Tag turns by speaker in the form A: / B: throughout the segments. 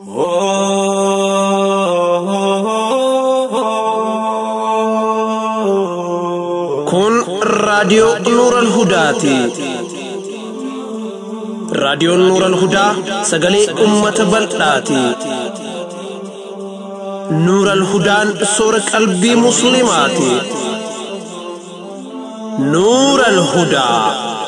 A: Kun raadiyoo Nuuran Hudaati. Raadiyoon Nuuran Hudaa sagalee uummata bal'aati. Nuuran Hudaan soora qalbii Musliimaati. Nuuran Hudaa.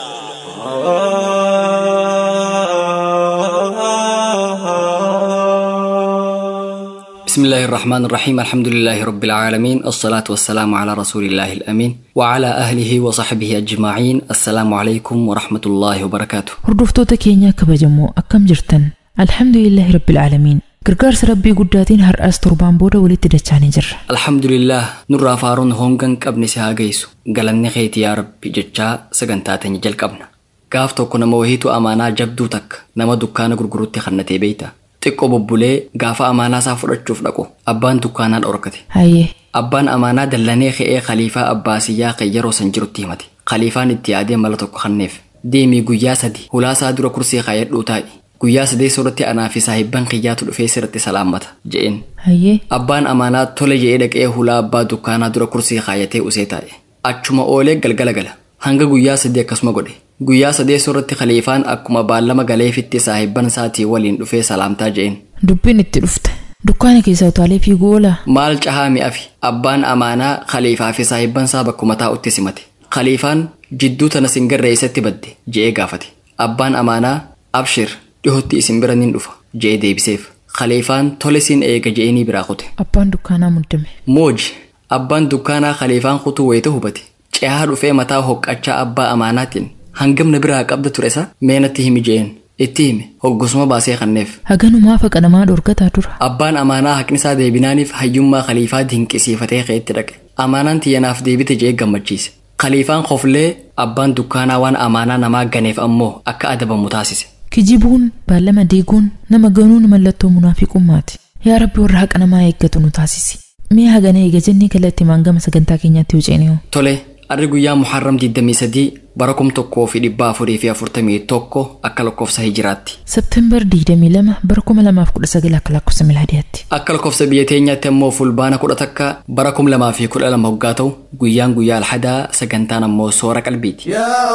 B: بسم الله الرحمن الرحيم الحمد لله رب العالمين الصلاة والسلام على رسول الله الأمين وعلى أهله وصحبه أجمعين السلام عليكم ورحمة الله وبركاته
C: Hordoftoota keenya kabajamoo akkam jirtan? Alhamdulillahi Rabbil Aalamiin. Gargaarsa Rabbii guddaatiin har'aas torbaan booda walitti dachaanii jirra.
B: الحمد لله نرى فارون هونغن قبل سهاجيسو قالني خيت يا رب جتشا سجنتاتني جل قبنا gaaf tokko nama wahiitu amaanaa jabduu takka nama dukkaana gurgurutti kannatee beeyta xiqqoo bobbulee gaafa amaanaa isaa fudhachuuf dhaqu abbaan dukkaanaa dhorkate
C: Hayyee
B: abbaan amaanaa dallanee ka'ee khaliifaa abbaasiyyaa kan yeroo san jirutti himate khaliifaan itti yaadee mala tokko kanneef deemii guyyaa sadi hulaasaa dura kursii kaayadhuu taa'i guyyaa sadee sooratti anaa fi saahibban kiyyaatu dhufee sirratti salaammata je'een
C: hayyee
B: abbaan amaanaa tole jedhee dhaqee hulaa abbaa dukkaanaa dura kursii kaayatee usee taa'e achuma oolee galgala gala hanga guyyaa sadii akkasuma godhe guyyaa sadee sooratti khaliifaan akkuma baallama galeefitti saahibban isaatii waliin dhufee salaamtaa je'een
C: dubbiin itti dhufte. Dukkaana keessaa utaalee fiiguu oolaa?
B: maal cahaa mi'afi abbaan amaanaa khaliifaa fi saahibban isaa bakkuma taa'utti simate khaliifaan jidduu tana singarreessatti badde je'ee gaafate abbaan amaanaa abshir dhihotti isin bira nin dhufa je'ee deebiseef khaliifaan tole siin eega je'eenii biraa kute
C: Abbaan dukkaanaa muddame.
B: mooji abbaan dukkaanaa khaliifaan kutuu wayita hubate cehaa dhufee mataa hoqqachaa abbaa amaanaatiin hangamna biraa qabda ture isa meenatti himi je'een itti hime hoggusuma baasee kanneef
C: Haganumaa faqa namaa dhorkataa dura.
B: abbaan amaanaa haqni isaa deebinaaniif hayyummaa khaliifaa dinqisiifatee ka'etti dhaqe amaanaan tiyyanaaf deebite je'ee gammachiise khaliifaan koflee abbaan dukkaanaa waan amaanaa namaa ganeef ammoo akka adabamu taasise
C: Kijibuun, baallama diiguun, nama ganuun mallattoo munaafiqummaati. Yaa Rabbi warra haqa namaa eeggatu nu taasisi. Mee hagana eega jennee kallattii maangama sagantaa keenyaatti huceeneewu.
B: tole arri guyyaa muharram 23 bara kum tokkoo fi dhibba afurii fi afurtamii tokko akka lakkoofsa hijiraatti
C: Septembar 22 bara 2019 akka lakkoofsa milaadiyaatti.
B: akka lakkoofsa biyya teenyaatti ammoo fulbaana kudha takka bara kum lamaa fi kudha lama hoggaa ta'u guyyaan guyyaa alhadaa sagantaan ammoo soora qalbiiti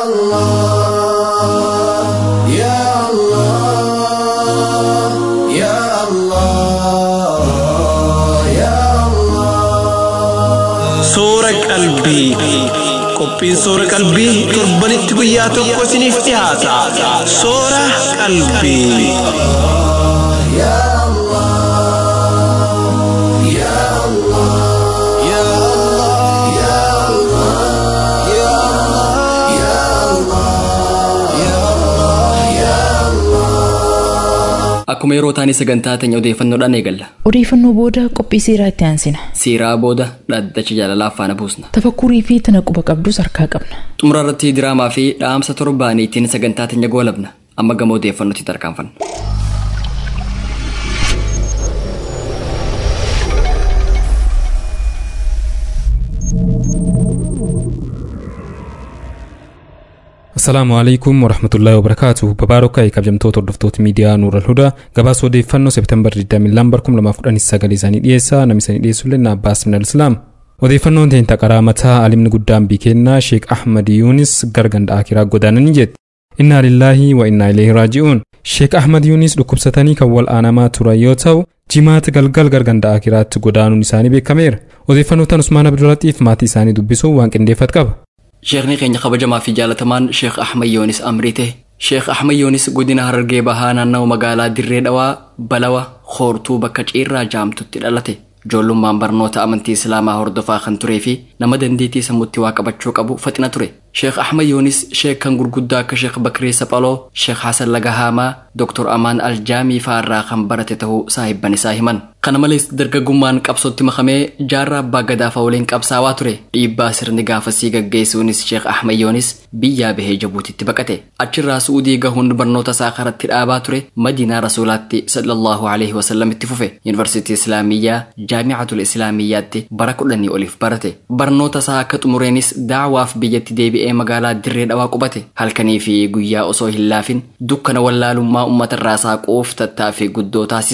D: يا الله يا الله يا الله
A: Soora qalbii. Qophiin soora qalbii torbanitti guyyaa tokko isiniif dhiyaata. Soora qalbii.
D: يا الله يا الله يا الله يا الله يا الله يا الله يا الله
B: akkuma yeroo taanii sagantaa teenya odeeffannoodhaan eegalla
C: Odeeffannoo booda qophii seeraa itti aansina.
B: siiraa booda dhaddacha jaalalaa faana buusna
C: Tafakkurii fi tana quba qabdus harkaa qabna.
B: xumura irratti diraamaa fi dhaamsa torbaaniitiin sagantaa teenya goolabna amma gama odeeffannootti tarkaanfanna
E: Assalaamu alaikum warahmatullaahi wabarakaatuh babaarokaa kabajamtoota hordoftoota miidiyaa Nuural Hudaa gabaasa odeeffannoo seeptembar 22 2019 isaanii dhiyeessaa namni isaanii dhiyeessullee na Abbaas Minal Islaam. Odeeffannoon teenta qaraa mataa alimni guddaan biikennaa Sheek Ahmad Yuunis gara ganda akiraa godaananii jetti. Innaa lillaahi wa innaa ileehi raaji'uun. Sheek Ahmad Yuunis dhukkubsatanii kan wal'aanamaa turan yoo ta'u jimaata galgal gara ganda akiraatti godaanuun isaanii beekameera. Odeeffannoo tan Usmaan Abdurraxiif maatii isaanii dubbisuun waan qindeeffat qaba.
B: sheekni keenya kabajamaa fi jaalatamaan sheek ahmad yoonis amriite sheek ahmad yoonis godina harargee bahaa naannawaa magaalaa dirree dhawaa balawa hoortuu bakka ciirraa jaamtutti dhalate ijoollummaan barnoota amantii islaamaa hordofaa kan turee fi nama dandeettii sammuutti waa qabachuu qabu faxina ture sheek ahmad yoonis sheek kan gurguddaa akka sheek bakrii saphaloo sheek hasan lagahaamaa doktor amaan aljaamii faarraa kan barate ta'uu saahibban isaa himan kana malees dargaggummaan qabsootti makamee jaarraa abbaa gadaafa waliin qabsaawaa ture dhiibbaa sirni gaafasii gaggeessuunis sheek ahmad yoonis biyyaa bahee jabuutitti baqate achirraa suudii gahuun barnoota isaa karatti dhaabaa ture madiinaa rasuulaatti sallallahu alaihi wasallam itti fufe yuunivarsiitii islaamiyyaa jaamicatul islaamiyyaatti bara kudhanii oliif barate barnoota isaa akka xumureenis daawaaf biyyatti deebi'ee magaalaa dirree dhawaa qubate halkanii fi guyyaa osoo hin laafin dukkana wallaalummaa uummatarraa saaquuf tattaaffii guddoo taasise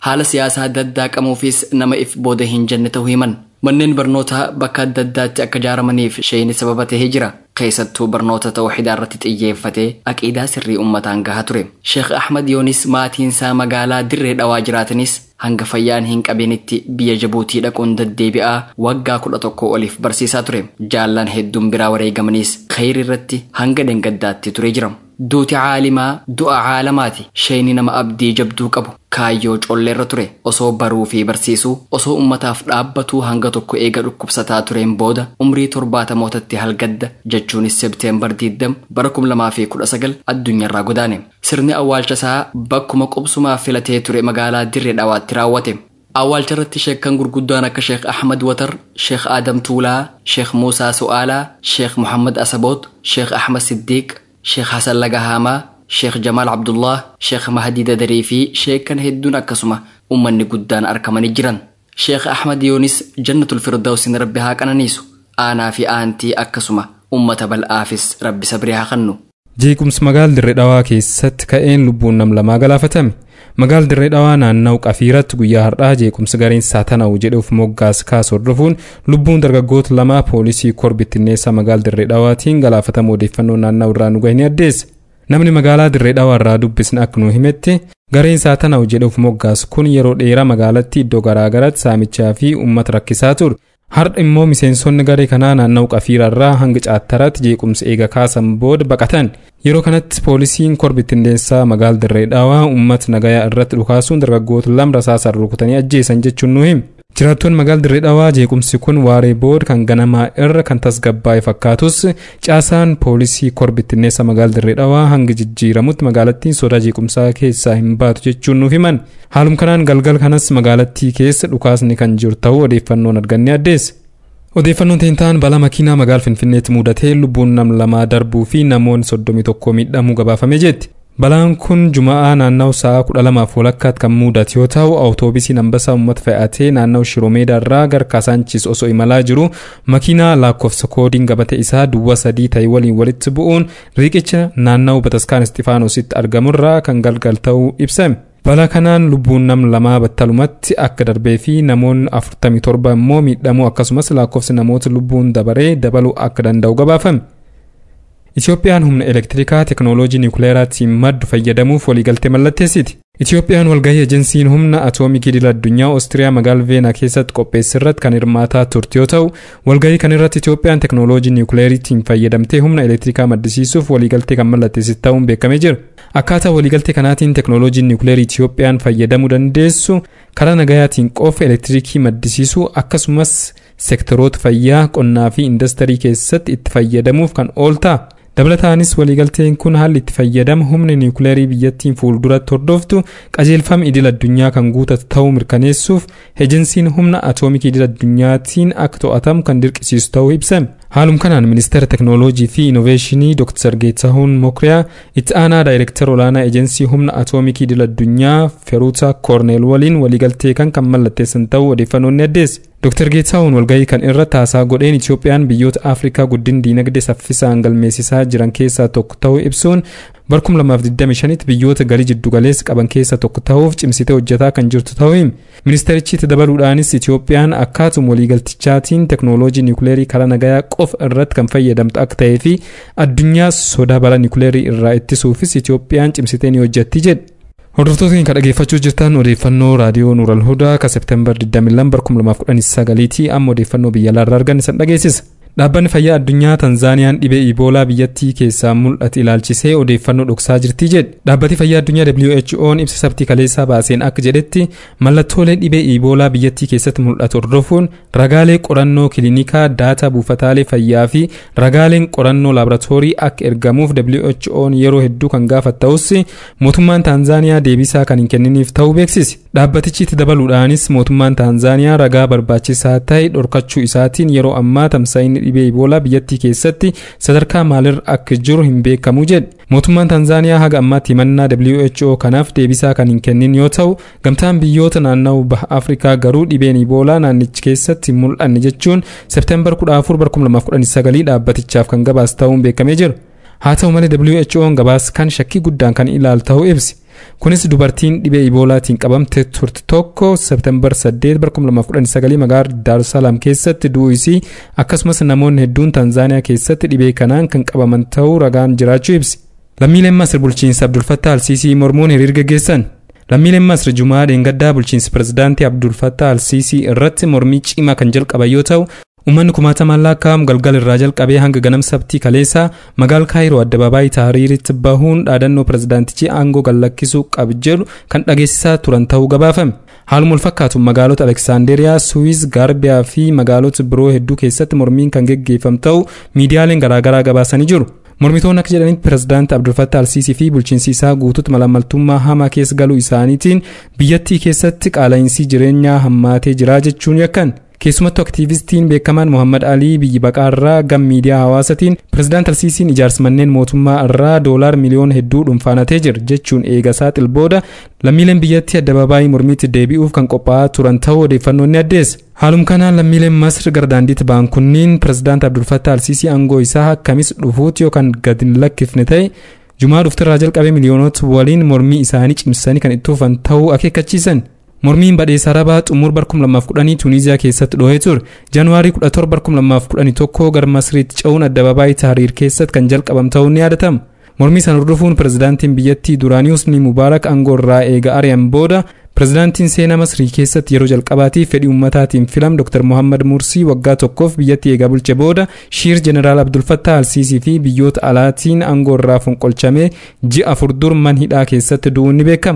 B: haala siyaasaa daddaqamuufis nama if booda hin jenne ta'uu himan manneen barnootaa bakka adda addaatti akka ijaaramaniif sheeyni sababa tahee jira keessattuu barnoota tawxiidaa irratti xiyyeeffatee aqiidaa sirrii ummataan gahaa ture sheekh ahmad yoonis maatiinsaa magaalaa dirree dhawaa jiraatanis hanga fayyaan hin qabeenitti biyya jabuutii dhaquun deddeebi'aa waggaa kudha tokko oliif barsiisaa ture jaallan hedduun biraa wareegamaniis khayri irratti hanga dhengaddaatti ture jira duuti caalimaa du'a caalamaati sheeyni nama abdii jabduu qabu kaayyoo colleerra ture osoo baruu fi barsiisuu osoo ummataaf dhaabbatuu hanga tokko eega dhukkubsataa tureen booda umrii torbaatamootatti halgadda jechuunis sebteembar 20 bara 2019 addunyaarraa godaane sirni awwaalcha isaa bakkuma qubsumaa filatee ture magaalaa dirree dhawaatti raawwate awwaalcha irratti sheekkan gurguddaan akka sheekh ahmad watar sheekh aadam tuulaa sheekh muusaa su'aalaa sheekh muhammad asaboot sheekh ahmad siddiiq sheekh hasan lagahaamaa sheekh jamaal abdullah sheekh mahdi dadarii fi sheekkan hedduun akkasuma ummanni guddaan argamanii jiran sheekh ahmad yoonis jannatul firdawsin rabbi haa qananiisu aanaa fi aantii akkasuma ummata bal'aafis rabbi sabrii haa kennu
E: jeequmsi magaal dirree dhawaa keessatti ka'een lubbuun nam lamaa galaafatame magaal dirree dhawaa naanna'u qafiiratti guyyaa har'aa jeequmsi gareen saatana'u jedhuuf moggaas kaas hordofuun lubbuun dargaggoota lamaa poolisii korbittinneessaa magaal dirree dhawaatiin galaafatamu odeeffannoo naanna'u irraa nu gahe ni addeessa namni magaalaa dirree dhawaa irraa dubbisne akka nu himetti gareen saatana'u jedhuuf moggaas kun yeroo dheeraa magaalatti iddoo garaagaraatti saamichaa fi uummata rakkisaa ture har'a immoo miseensonni garee kanaa naanna'u qafiirarraa hanga caattaraatti jeequmsa eega kaasan booda baqatan yeroo kanatti poolisiin korbittinneessaa magaal dirree dhawaa uummata nagayaa irratti dhukaasuun dargaggoota lama rasaasaan rukutanii ajjeesan jechuun nu hime jiraattoonni magaal dirree dhawaa jeequmsi kun waaree booda kan ganamaa irra kan tasgabbaa'e fakkaatus caasaan poolisii korbittinneessa magaal dirree dhawaa hanga jijjiiramutti magaalattiin sodaa jeequmsaa keessaa hin baatu jechuun nuuf himan haalum kanaan galgal kanas magaalattii keessa dhukaasni kan jiru ta'uu odeeffannoon arganne addeessa. odeeffannoon teentaan balaa makiinaa magaal finfinneetti mudatee lubbuun nam lamaa darbuu fi namoonni soddomii tokko miidhamuu gabaafamee jetti. balaan kun juma'aa naannawa sa'a kudha lamaaf walakkaatti kan mudate yoo ta'u awutoobisiin ambasaa uummata fe'atee naannawa shiroomeedaa irraa gara kaasaanchis osoo imalaa jiru makiinaa lakkoofsa koodiin gabatee isaa duwwaa sadii ta'e waliin walitti bu'uun riiqicha naannawa bataskaan istifaanositti argamurraa kan galgal ta'uu ibsame. balaa kanaan lubbuun nam lamaa battalumatti akka darbee fi namoonni 47 immoo miidhamuu akkasumas lakkoofsi namoota lubbuun dabaree dabaluu akka danda'u gabaafame. Itiyoophiyaan humna elektirikaa teknooloojii niwukileeraatiin maddu fayyadamuuf waliigaltee mallatteessiti. Itiyoophiyaan walgahii ejensiin humna atoomikii idil addunyaa Oostiriyaa magaal Veenaa keessatti qopheesse irratti kan hirmaataa turte yoo ta'u, walgahii kan irratti Itiyoophiyaan teknooloojii niwukileeriitiin fayyadamtee humna elektirikaa maddisiisuuf waliigaltee kan mallatteessite ta'uun beekamee jira. Akkaataa waliigaltee kanaatiin teknooloojiin niwukileerii Itiyoophiyaan fayyadamuu dandeessu karaa nagayaatiin qofa elektirikii maddisiisuu akkasumas seektaroota fayyaa, qonnaa fi indastirii keessatti itti fayyadamuuf kan ooltaa. dabalataanis waliigalteen kun haalli itti fayyadama humna niwukileerii biyyattiin fuulduratti hordoftu qajeelfama idil addunyaa kan guutatu ta'uu mirkaneessuuf ejensiin humna atoomikii idil addunyaatiin akka to'atamu kan dirqisiisu ta'uu ibsame. haalum kanaan ministeera teknooloojii fi inoveeshinii dr geetahuun mokriyaa itti aanaa daayireektar olaanaa ejensii humna atoomikii idil addunyaa feruuta koorneel waliin waliigaltee kan kan mallatteessan ta'uu odeeffannoon ni addeesse. Dr. Geetahuun walgahii kan irra taasaa godheen Itiyoophiyaan biyyoota Afrikaa guddin diinagdee saffisaan galmeessisaa jiran keessaa tokko ta'uu ibsuun barkum 2025tti biyyoota galii jiddugaleessa qaban keessaa tokko ta'uuf cimsitee hojjetaa kan jirtu ta'uu hime. Ministeerichi itti dabaluudhaanis Itiyoophiyaan akkaatum waliigaltichaatiin teknooloojii niwukileerii karaa nagayaa qofa irratti kan fayyadamtu akka ta'ee fi addunyaa sodaa balaa niwukileerii irraa ittisuufis Itiyoophiyaan cimsitee ni hojjetti jedhe. Hordoftoota keenya dhaggeeffachuu jirtan odeeffannoo raadiyoo Nuural Hudaa ka Seepteembar 22 2019 ti amma odeeffannoo biyya alaarraa argan isan dhageessisa. Dhaabbanni fayyaa addunyaa Tanzaaniyaan dhibee Iboolaa biyyattii keessaa mul'ate ilaalchisee odeeffannoo dhoksaa jirti jedhe. Dhaabbati fayyaa addunyaa WHO'n ibsa sabtii kaleessaa baaseen akka jedhetti mallattoolee dhibee Iboolaa biyyattii keessatti mul'atu hordofuun ragaalee qorannoo kiliinikaa daataa buufataalee fayyaa fi ragaaleen qorannoo laaboraatoorii akka ergamuuf WHO'n yeroo hedduu kan gaafatu ta'us mootummaan Tanzaaniyaa deebisaa kan hin kenniniif ta'uu beeksise. Dhaabbatichi itti dabaluudhaanis mootummaan Tanzaaniyaa ragaa barbaachisaa ta'e dhorkachuu isaatiin yeroo ammaa tamsaa'inni dhibee iboolaa biyyattii keessatti sadarkaa maalirra akka jiru hin beekamu jedhe mootummaan tanzaaniyaa haga ammaatti himannaa who kanaaf deebisaa kan hin kennin yoo ta'u gamtaan biyyoota naannawaa baha afrikaa garuu dhibeen iboolaa naannichi keessatti hin mul'anne jechuun seepteembar 14 2019 dhaabbatichaaf kan gabaase ta'uun beekamee jira haa ta'u malee who'n gabaasa kan shakkii guddaan kan ilaalu ta'uu ibsi kunis dubartiin dhibee iboolaatiin qabamte turte tokko seeptembar 8 2019 magaalaa daarusalaam keessatti du'uu isii akkasumas namoonni hedduun tanzaaniyaa keessatti dhibee kanaan kan qabaman ta'uu ragaan jiraachuu ibsi lammiileen masir bulchiinsa abdulfattaa alsiisii mormuun hiriira geessan lammiileen masir jumaa dheengaddaa bulchiinsa pirezidaantii abdulfattaa alsiisii irratti mormii cimaa kan jalqaban yoo ta'u Uummanni kumaatamaan lakkaa'amu galgala irraa jalqabee hanga ganama sabtii kaleessaa magaalaa kaayiroo addabaabaayii tahriiritti bahuun dhaadannoo pirezidaantichi aangoo gallakkisuu qabu jedhu kan dhageessisaa turan ta'uu gabaafame. Haaluma walfakkaatu magaalota Aleksaanderiyaa, Suwiis, Gaarbiyaa fi magaalota biroo hedduu keessatti mormiin kan geggeeffamu ta'uu miidiyaaleen garaagaraa gabaasanii jiru. Mormitoonni akka jedhanitti pirezidaanti Abdulfattah Alsiisii fi bulchiinsi isaa guutuutti malaammaltummaa hamaa keessa galuu isaaniitiin biyyattii keessatti qaala'insi jireenyaa hammaatee jira jechuun yakkan. keessumattuu aktiivistiin beekamaan Muhammad Alii biyyi baqaa irraa gam miidiyaa hawaasatiin pirezidaant Alsiisiin ijaarsa manneen mootummaa irraa doolaar miliyoona hedduu dhuunfaanatee jira jechuun eega saaxil booda lammiileen biyyattii addabaabaayii mormiitti deebi'uuf kan qophaa'aa turan ta'uu odeeffannoon ni addeessa. Haaluma kanaan lammiileen Masir gara daandiitti ba'an kunniin pirezidaant Abdulfattah Alsiisii aangoo isaa akkamis dhufuuti yookaan gad hin lakkifne ta'e jumaa dhuftirraa jalqabee miliyoonota waliin mormii isaanii cimsanii kan itti fufan ta'uu akeekkachiisan. mormiin badheessa arabaa xumur bar 2010 tuuniziyaa keessatti dhohee ture jaanuwaarii 17 bar 2011 gara masriitti ce'uun addabaabaayii tahriir keessatti kan jalqabam ta'uun ni yaadatama mormii sana hordofuun pirezidaantiin biyyattii duraanii husni mubaarak aangoo irraa eega ari'an booda pirezidaantiin seenaa masrii keessatti yeroo jalqabaatiif fedhii ummataatiin filam dr mohammad mursii waggaa tokkoof biyyattii eegaa bulche booda shiir jeneraal abdulfattah alsiisii fi biyyoota alaatiin aangoo irraa fonqolchamee ji'a afur dur man hidhaa keessatti du'uun ni beekama.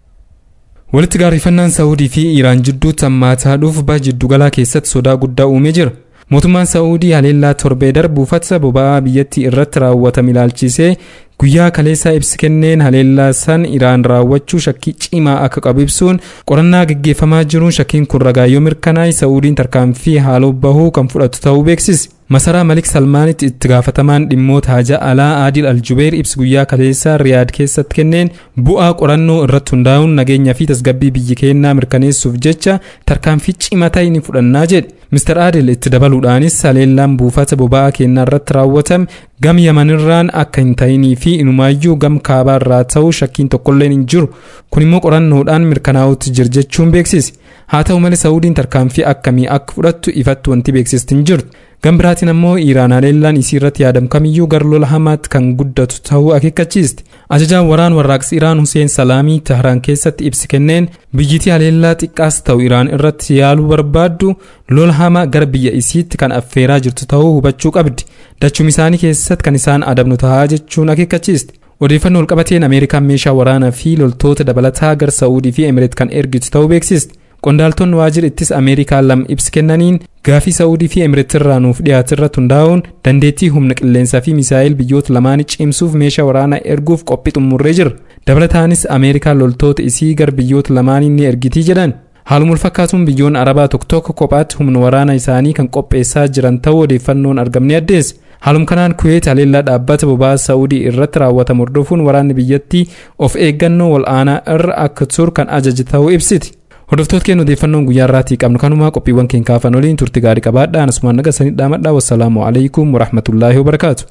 E: walitti gaarrifannaan saa'udii fi iiraan jidduutti hammaataa dhufu jiddugalaa keessatti sodaa guddaa uumee jira mootummaan saa'udii haleellaa torbee darbu buufata boba'aa biyyattii irratti raawwatame ilaalchisee guyyaa kaleessaa ibsi kenneen haleellaa san iraan raawwachuu shakkii cimaa akka qabu ibsuun qorannaa gaggeeffamaa jiruun shakkiin kun ragaa yoo mirkanaa'e saa'udiin tarkaanfii haaloo bahuu kan fudhatu ta'uu beeksise. masaraa malik salmaanitti itti gaafatamaan dhimmoota haja alaa aadil aljubeer ibsi guyyaa kaleessaa riyaad keessatti kenneen bu'aa qorannoo irratti hundaa'uun nageenyaa fi tasgabbii biyya keenyaa mirkaneessuuf jecha tarkaanfii cimaa ta'e ni fudhannaa jedhe mister aadil itti dabaluudhaanis haleellaan buufata boba'aa keenyaa irratti raawwatame gam yamanirraan akka hin ta'inii fi inumaayyuu gam kaabaa irraa ta'uu shakkiin tokkolleen hin jiru kun immoo qorannoodhaan mirkanaa'utti jira jechuun beeksise haa ta'u malee saa'udiin tarkaanfii akkamii akka fudhattu ifatti wanti beeksisti hin jirtu gam biraatiin ammoo iiraan haleellaan isii irratti yaadamu kamiyyuu gara lola hamaatti kan guddatu ta'uu akeekkachiiste ajajaan waraan warraaqsi iraan huseen salaamii tahraan keessatti ibsi kenneen biyyittii haleellaa xiqqaas ta'u iraan irratti yaaluu barbaaddu lola hamaa gara biyya isiitti kan affeeraa jirtu ta'uu hubachuu qabdi dachum isaanii keessatti kan isaan adabnu tahaa jechuun akeekkachiiste odeeffannoo walqabateen ameerikaan meeshaa waraanaa fi loltoota dabalataa gara saa'udii fi emireet kan ergitu ta'uu beeksiste qondaaltonni waajjira ittisa ameerikaa lama ibsi kennaniin gaafii saa'udii fi emireetirraa nuuf dhiyaate irratti hundaa'uun dandeettii humna qilleensaa fi misaa'il biyyoota lamaanii cimsuuf meeshaa waraanaa erguuf qophii xumurree jira dabalataanis ameerikaan loltoota isii gara biyyoota lamaanii ni ergitii jedhan haaluma walfakkaatuun biyyoonni arabaa tokko tokko kophaatti humna waraanaa isaanii kan qopheessaa jiran ta'uu odeeffannoon argamne addeesse haaluma kanaan kuweet haleellaa dhaabbata boba'aa saa'udii irratti raawwatamu hordofuun waraanni biyyattii of eeggannoo wal'aanaa irra akka turu kan ajaje ta'uu ibsiti. hordoftoota keenya odeeffannoon guyyaa irraatii qabnu kanumaa qophiiwwan keenya kaafan waliin turti gaarii qabaadhaa asumaan naga sanii dhaamadhaa wassalaamu alaikum warahmatullaahi wabarakaatu.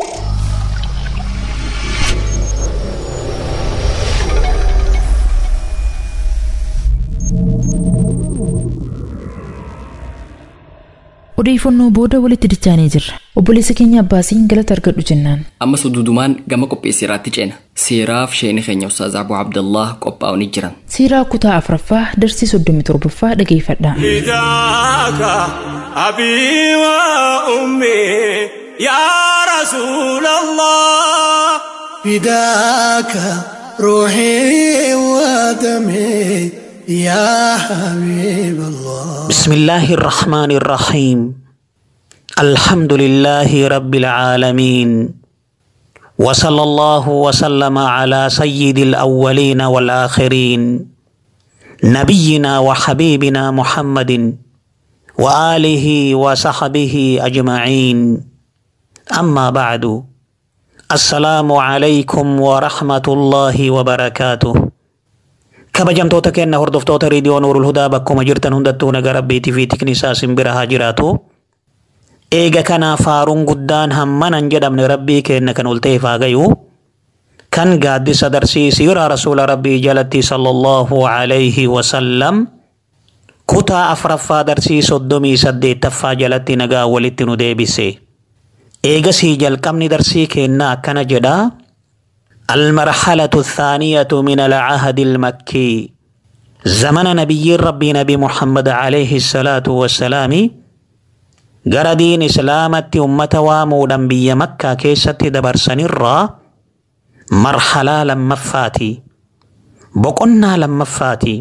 C: odeeffannoo booda walitti dichaanee jirra obboleessa keenya abbaasiin galata argadhu jennaan
B: ammas dudumaan gama qopheessiraatti ceena seeraaf sheeni keenya ustaaz abuu abdallah qophaa'u ni jiran
C: siiraa kutaa afraffaa darsii soddomii torbaffaa dhageeffadha
D: فداك أبي وأمي يا رسول الله فداك روحي ودمي يا حبيب الله
F: بسم الله الرحمن الرحيم الحمد لله رب العالمين وصلى الله وسلم على سيد الأولين والآخرين نبينا وحبيبنا محمد وآله وصحبه أجمعين أما بعد السلام عليكم ورحمة الله وبركاته kabajamtoota keenya hordoftoota reediyoo nuurul hudaa bakkuma jirtan hundattuu naga rabbiitii fi tiknisaa simbira haa jiraatu. Eega kanaaf faaruun guddaan hammanan jedhamne rabbii keenya kan ol ta'eef haa gayu. kan gaaddisa darsii siiraa rasuula rabbii jalatti sallallahu alayhi wasallam kutaa afraffaa darsii soddomii saddeettaffaa jalatti nagaa walitti nu deebise eegasii jalqabni darsii keenna akkana jedha المرحلة الثانية من العهد المكي زمن نبي ربي نبي محمد عليه الصلاة والسلام gara diin islaamatti ummata waamuudhaan biyya makkaa keessatti dabarsanirraa marhalaa lammaffaati boqonnaa lammaffaati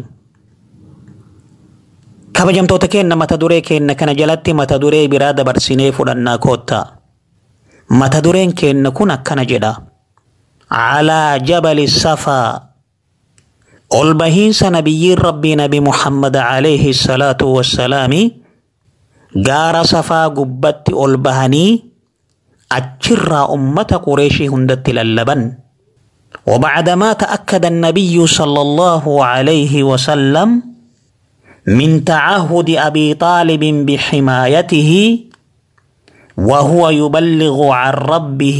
F: kabajamtoota keenna mata duree keenna kana jalatti mata duree biraa dabarsinee fudhannaa koottaa mata dureen keenna kun akkana jedha calaa jabali safaa ol bahiinsa nabiyyiin rabbii nabi muhammad alayhi salaatu wassalaami gaara safaa gubbatti ol bahanii achirraa ummata qureeshii hundatti lallaban وبعدما تأكد النبي صلى الله عليه وسلم من تعهد أبي طالب بحمايته وهو يبلغ عن ربه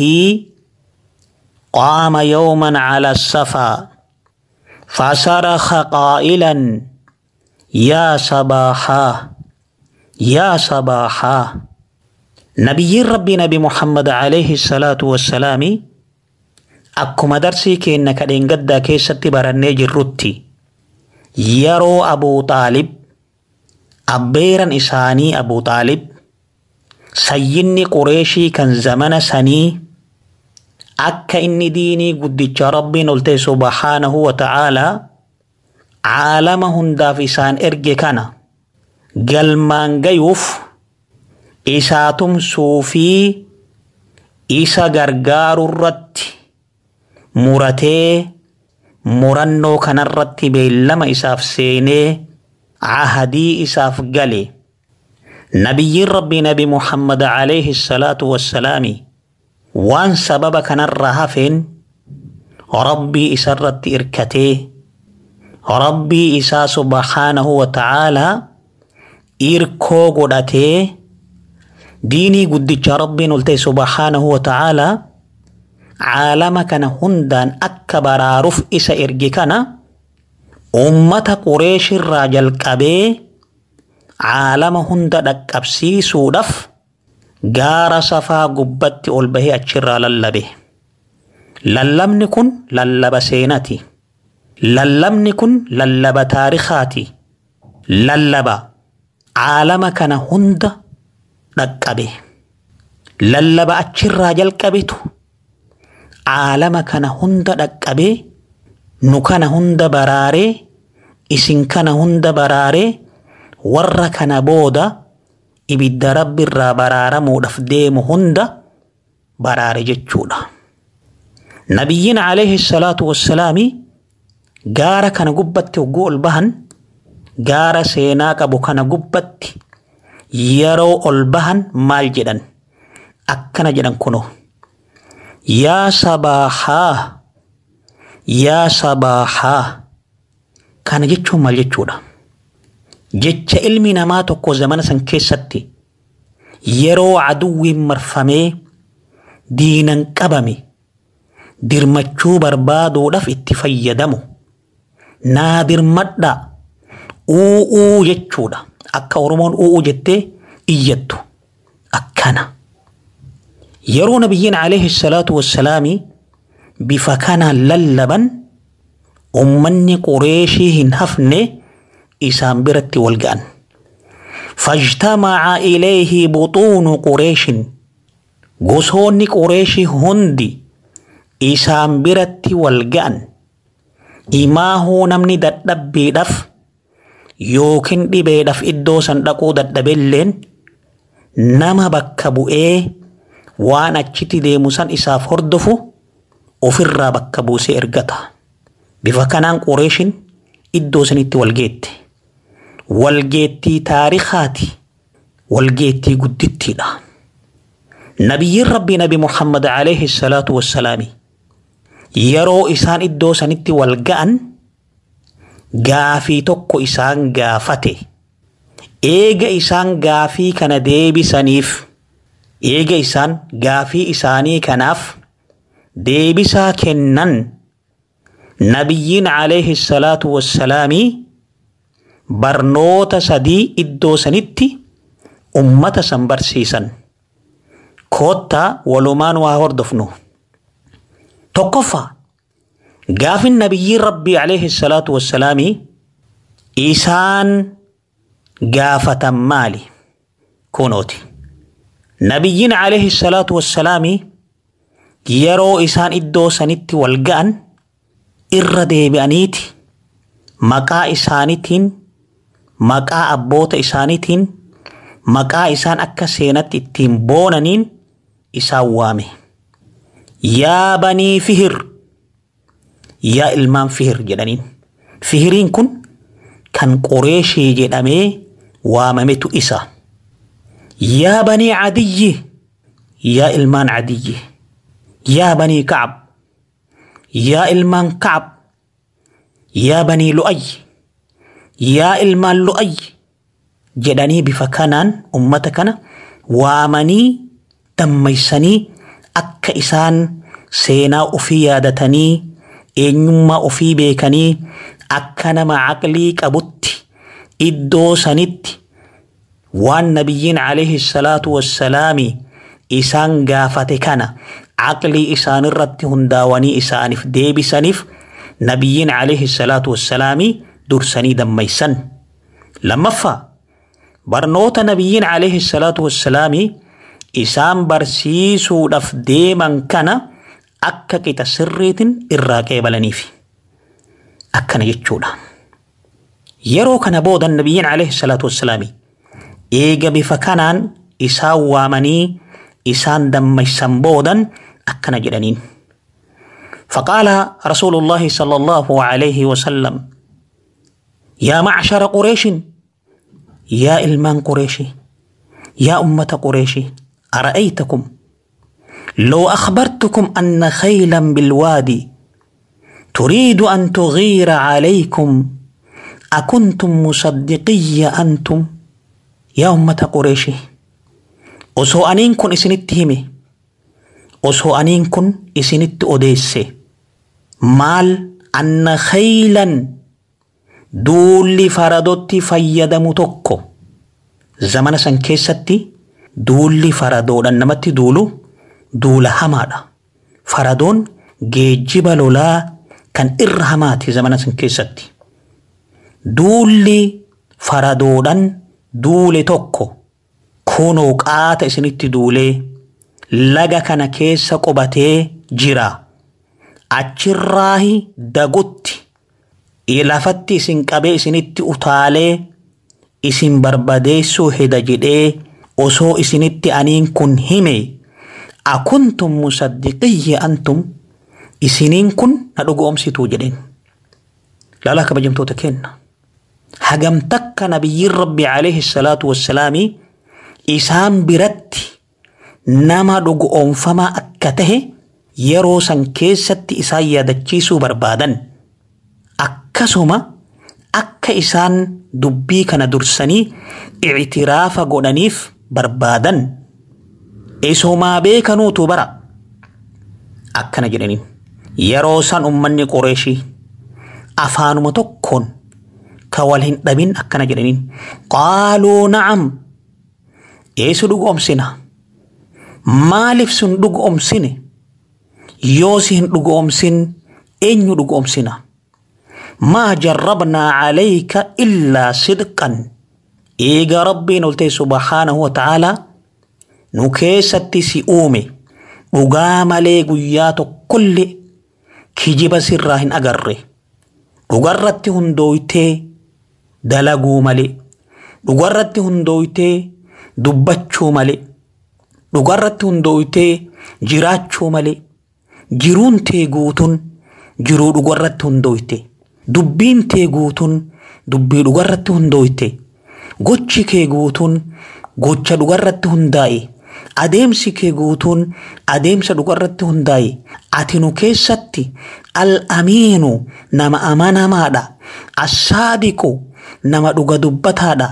F: قام يوما على السفا فصرخ قائلا يا صباحاه يا صباحا نبي ربي نبي محمد عليه الصلاة والسلام أكما درسي كينا كدين قد كيسة برني جرتي يرو أبو طالب أبيرا إساني أبو طالب سيني قريشي كان زمن سني أكا إني ديني قد ربي نلتي سبحانه وتعالى عالمهم دافسان إرجي كان galmaan gayuuf isaa tumsuu fi isa gargaaru irratti muratee murannoo kanarratti beellama isaaf seenee ahadii isaaf gale nabiyyiin rabbii nabi muhammad alayhi salaatu wassalaami waan sababa kanarraa hafeen rabbii isarratti irkatee rabbii isaa subhaanahu wa ta'aalaa irkoo godhatee diinii guddicha rabbiin ol ta'e subhaanahu wa ta'aalaa caalama kana hundaan akka baraaruuf isa erge kana ummata qureeshirraa jalqabee caalama hunda dhaqqabsiisuudhaaf gaara safaa gubbatti ol bahee achirraa lallabe. Lallabni kun lallaba seenati. Lallabni kun lallaba taarikaati. Lallaba caalama kana hunda dhaqqabe. Lallaba achirraa jalqabetu caalama kana hunda dhaqqabee nu kana hunda baraaree isin kana hunda baraaree warra kana booda ibidda rabbiirraa baraaramuudhaaf deemu hunda baraare jechuudha. Nabiyyiin alayhi salaatu wassalaami gaara kana gubbatti hogguu ol bahan gaara seenaa qabu kana gubbatti yeroo ol bahan maal jedhan akkana jedhan kunoo yaa sabaahaa yaa sabaahaa kana jechuun maal jechuudha jecha ilmi namaa tokko zamana san keessatti yeroo aduwwiin marfamee diinan qabame dirmachuu barbaaduudhaaf itti fayyadamu naa dirmadha u'uu jechuudha akka oromoon u'uu jettee iyyattu akkana yeroo nabiyyiin alayhi salaatu wassalaami bifa kanaan lallaban ummanni qureeshii hin hafne isaan biratti wal ga'an فاجتمع إليه بطون قريش gosoonni qureeshii hundi isaan biratti wal ga'an imaahuu namni dadhabbiidhaaf yookiin dhibeedhaaf iddoo san dhaquu dadhabelleen nama bakka bu'ee waan achitti deemu san isaaf hordofu ofirraa bakka buusee ergata. Bifa kanaan qureeshin iddoo sanitti walgeette. Walgeettii taarikaati. Walgeettii guddittiidha. Nabiyyiin Rabbii Nabi Muhammad alayhi salaatu wassalaami yeroo isaan iddoo sanitti wal ga'an gaafii tokko isaan gaafate. Eega isaan gaafii kana deebisaniif eega isaan gaafii isaanii kanaaf deebisaa kennan nabiyyiin alayhi salaatu wassalaamii barnoota sadii iddoo sanitti ummata san barsiisan koottaa walumaan waa hordofnu tokkoffaa gaafin nabiyyiin rabbii alayhi salaatu wassalaamii isaan gaafatan maali kunooti nabiyyiin alayhi salaatu wassalaamii yeroo isaan iddoo sanitti wal ga'an irra deebi'aniiti maqaa isaaniitiin maqaa abboota isaaniitiin maqaa isaan akka seenatti ittiin boonaniin isaan waame yaa banii fihir yaa ilmaan fihir jedhaniin fihiriin kun kan qureeshii jedhamee waamametu isa yaa banii cadiyyi yaa ilmaan cadiyyi yaa banii kacab yaa ilmaan kacab yaa banii lu'ay yaa ilmaan lu'ay jedhanii bifa kanaan ummata kana waamanii dammaysanii akka isaan seenaa ofii yaadatanii eenyummaa ofii beekanii akka nama aqlii qabutti iddoo sanitti waan nabiyyiin alayhi salaatu wassalaami isaan gaafate kana aqlii isaanirratti hundaawanii isaaniif deebisaniif nabiyyiin alayhi salaatu wassalaami dursanii dammaysan lammaffaa barnoota nabiyyiin alayhi salaatu wassalaami isaan barsiisuudhaaf deeman kana akka qixa sirriitiin irraa qeebalaniif akkana jechuudha yeroo kana booda nabiyyiin alayhi salaatu wassalaami eega bifa kanaan isaan waamanii isaan dammaysan boodan akkana jedhaniin فقال رسول الله صلى الله عليه وسلم يا معشر قريش يا إلمان قريشي يا أمة قريشي أرأيتكم لو أخبرتكم أن خيلا بالوادي تريد أن تغير عليكم أكنتم مصدقي أنتم يا أمة قريشي osoo aniin kun isinitti hime osoo aniin kun isinitti odeesse maal anna khaylan duulli faradotti fayyadamu tokko zamana san keessatti duulli faradoodhaan namatti duulu duula hamaadha faradoon geejjiba lolaa kan irra hamaati zamana san keessatti duulli faradoodhaan duule tokko kunoo qaata isinitti duulee laga kana keessa qubatee jira achirraahi dagutti lafatti isin qabee isinitti utaalee isin barbadeessuu heda jedhee osoo isinitti aniin kun hime akuntum musaddiqiyya antum isiniin kun na dhugoomsituu jedheen laalaa kabajamtoota kenna hagam takka nabiyyiin rabbi alayhi salaatu wassalaamii isaan biratti nama dhugoomfamaa akka tahe yeroo san keessatti isaan yaadachiisuu barbaadan akkasuma akka isaan dubbii kana dursanii ictiraafa godhaniif barbaadan isumaa beekanuutu bara akkana jedhaniin yeroo san ummanni qureeshii afaanuma tokkoon ka wal hin dhabin akkana jedhaniin qaaluu na'am eessu dhugoomsina maaliif sun dhugoomsine yoo si hin dhugoomsin eenyu dhugoomsina maa jarrabnaa calayka illaa sidqan eega rabbiin ol ta'e subhaanahu wa ta'aalaa nu keessatti si uume dhugaa malee guyyaa tokkollee kijiba sirraa hin agarre dhugarratti hundooytee dalaguu malee dhugarratti hundooytee dubbachuu malee dhugarratti hundooytee jiraachuu malee jiruun tee guutuun jiruu dhugarratti hundooyte dubbiin tee guutuun dubbii dhugarratti hundooyte gochi kee guutuun gocha dhugarratti hundaa'e adeemsi kee guutuun adeemsa dhugarratti hundaa'e ati nu keessatti al-amiinu nama amanamaadha assaadiqu nama dhuga dubbataadha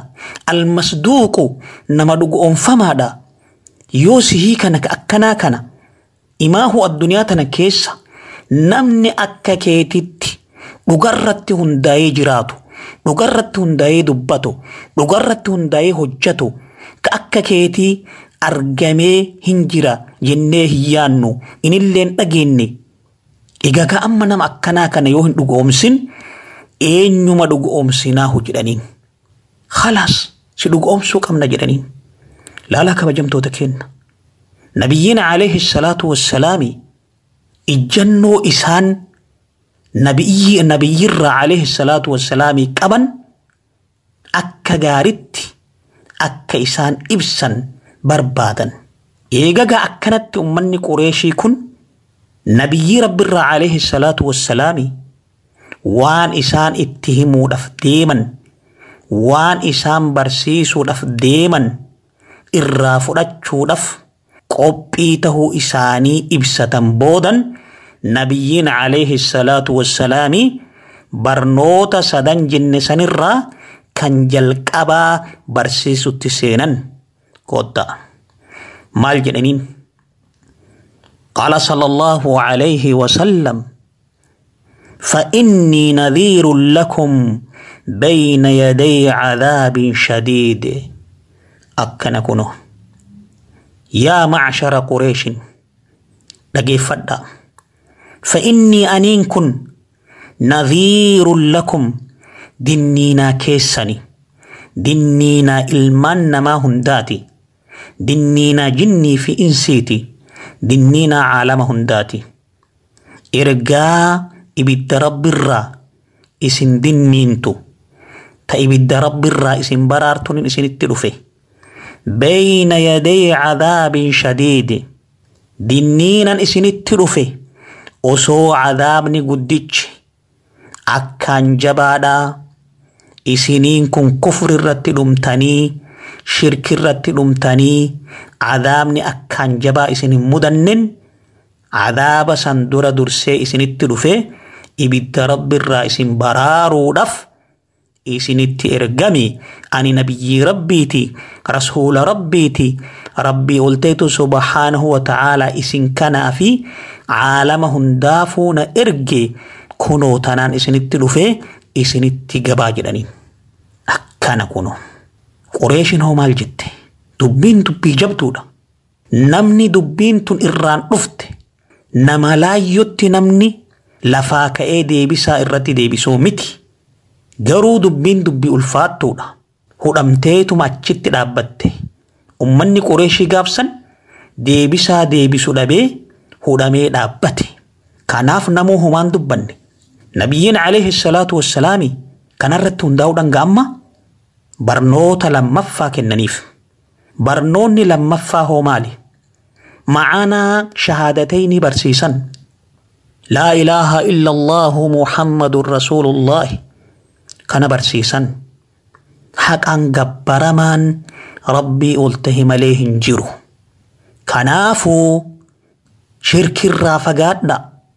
F: almasduuqu nama dhuga oonfamaadha yoo sihii kana akkanaa kana imaahu addunyaa tana keessa namni akka keetitti dhugarratti hundaa'ee jiraatu dhugarratti hundaa'ee dubbatu dhugarratti hundaa'ee hojjetu ka akka keetii argamee hin jira jennee hin yaannu inillee hin dhageenye egaa ka amma nama akkanaa kana yoo hin dhugoomsin eenyuma dhugoomsinaahu jedhaniin khalaas si dhugoomsuu qabna jedhaniin laalaa kabajamtoota kenna nabiyyiin alayhi salaatu wassalaami ijjannoo isaan nabiyyi nabiyyirraa alayhi salaatu wassalaami qaban akka gaaritti akka isaan ibsan barbaadan eegagaa akkanatti ummanni qureeshii kun nabiyyii rabbirraa alayhi salaatu wassalaami waan isaan itti himuudhaaf deeman waan isaan barsiisuudhaaf deeman irraa fudhachuudhaaf qophii tahuu isaanii ibsatan boodan nabiyyiin alayhi salaatu wassalaami barnoota sadan jenne sanirraa kan jalqabaa barsiisutti seenan kotta maal jedhaniin قال صلى الله عليه وسلم فإني نذير لكم بين يدي عذاب شديد أكن كنو يا معشر قريش لقيفدا فإني أنين كن نذير لكم دنينا كيسني دنينا إلمان ما هنداتي دنينا جني في إنسيتي دنينا عالم هنداتي إرقا ibidda rabbiirraa isin dinniintu ta ibidda rabbiirraa isin baraartuun isinitti dhufe bayna yaday cadaabin shadiidi dinniinan isinitti dhufe osoo cadaabni guddichi akkaan jabaadhaa isiniin kun kufri irratti dhumtanii shirki irratti dhumtanii cadaabni akkaan jabaa isin hin mudannen cadaaba san dura dursee isinitti dhufe ibidda rabbiirraa isin baraaruudhaaf isinitti ergami ani nabiyyii rabbiiti rasuula rabbiiti rabbii olteetu subhaanahu wa ta'aalaa isin kanaa fi caalama hundaafuu na erge kunoo tanaan isinitti dhufe isinitti gabaa jedhaniin akkana kunoo qureeshin hoo maal jette dubbiin dubbii jabduudha namni dubbiin tun irraan dhufte nama laayyotti namni lafaa ka'ee deebisaa irratti deebisuu miti. Garuu dubbiin dubbii ulfaattuudha. Hudhamteetuma achitti dhaabbatte. Ummanni Qureeshii gaafsan deebisaa deebisu dhabee hudhamee dhaabbate. Kanaaf namuu homaan dubbanne. Nabiyyiin alayhi salaatu wassalaami kanarratti hundaa'uudhaan ga'amma barnoota lammaffaa kennaniif. Barnoonni lammaffaa hoo maali? Macaanaa shahaadatayni barsiisan. لا إله إلا الله محمد رسول الله كان برسيسا حقا قبرمان ربي ألتهم عليه جرو كنافو شرك الرافقات دا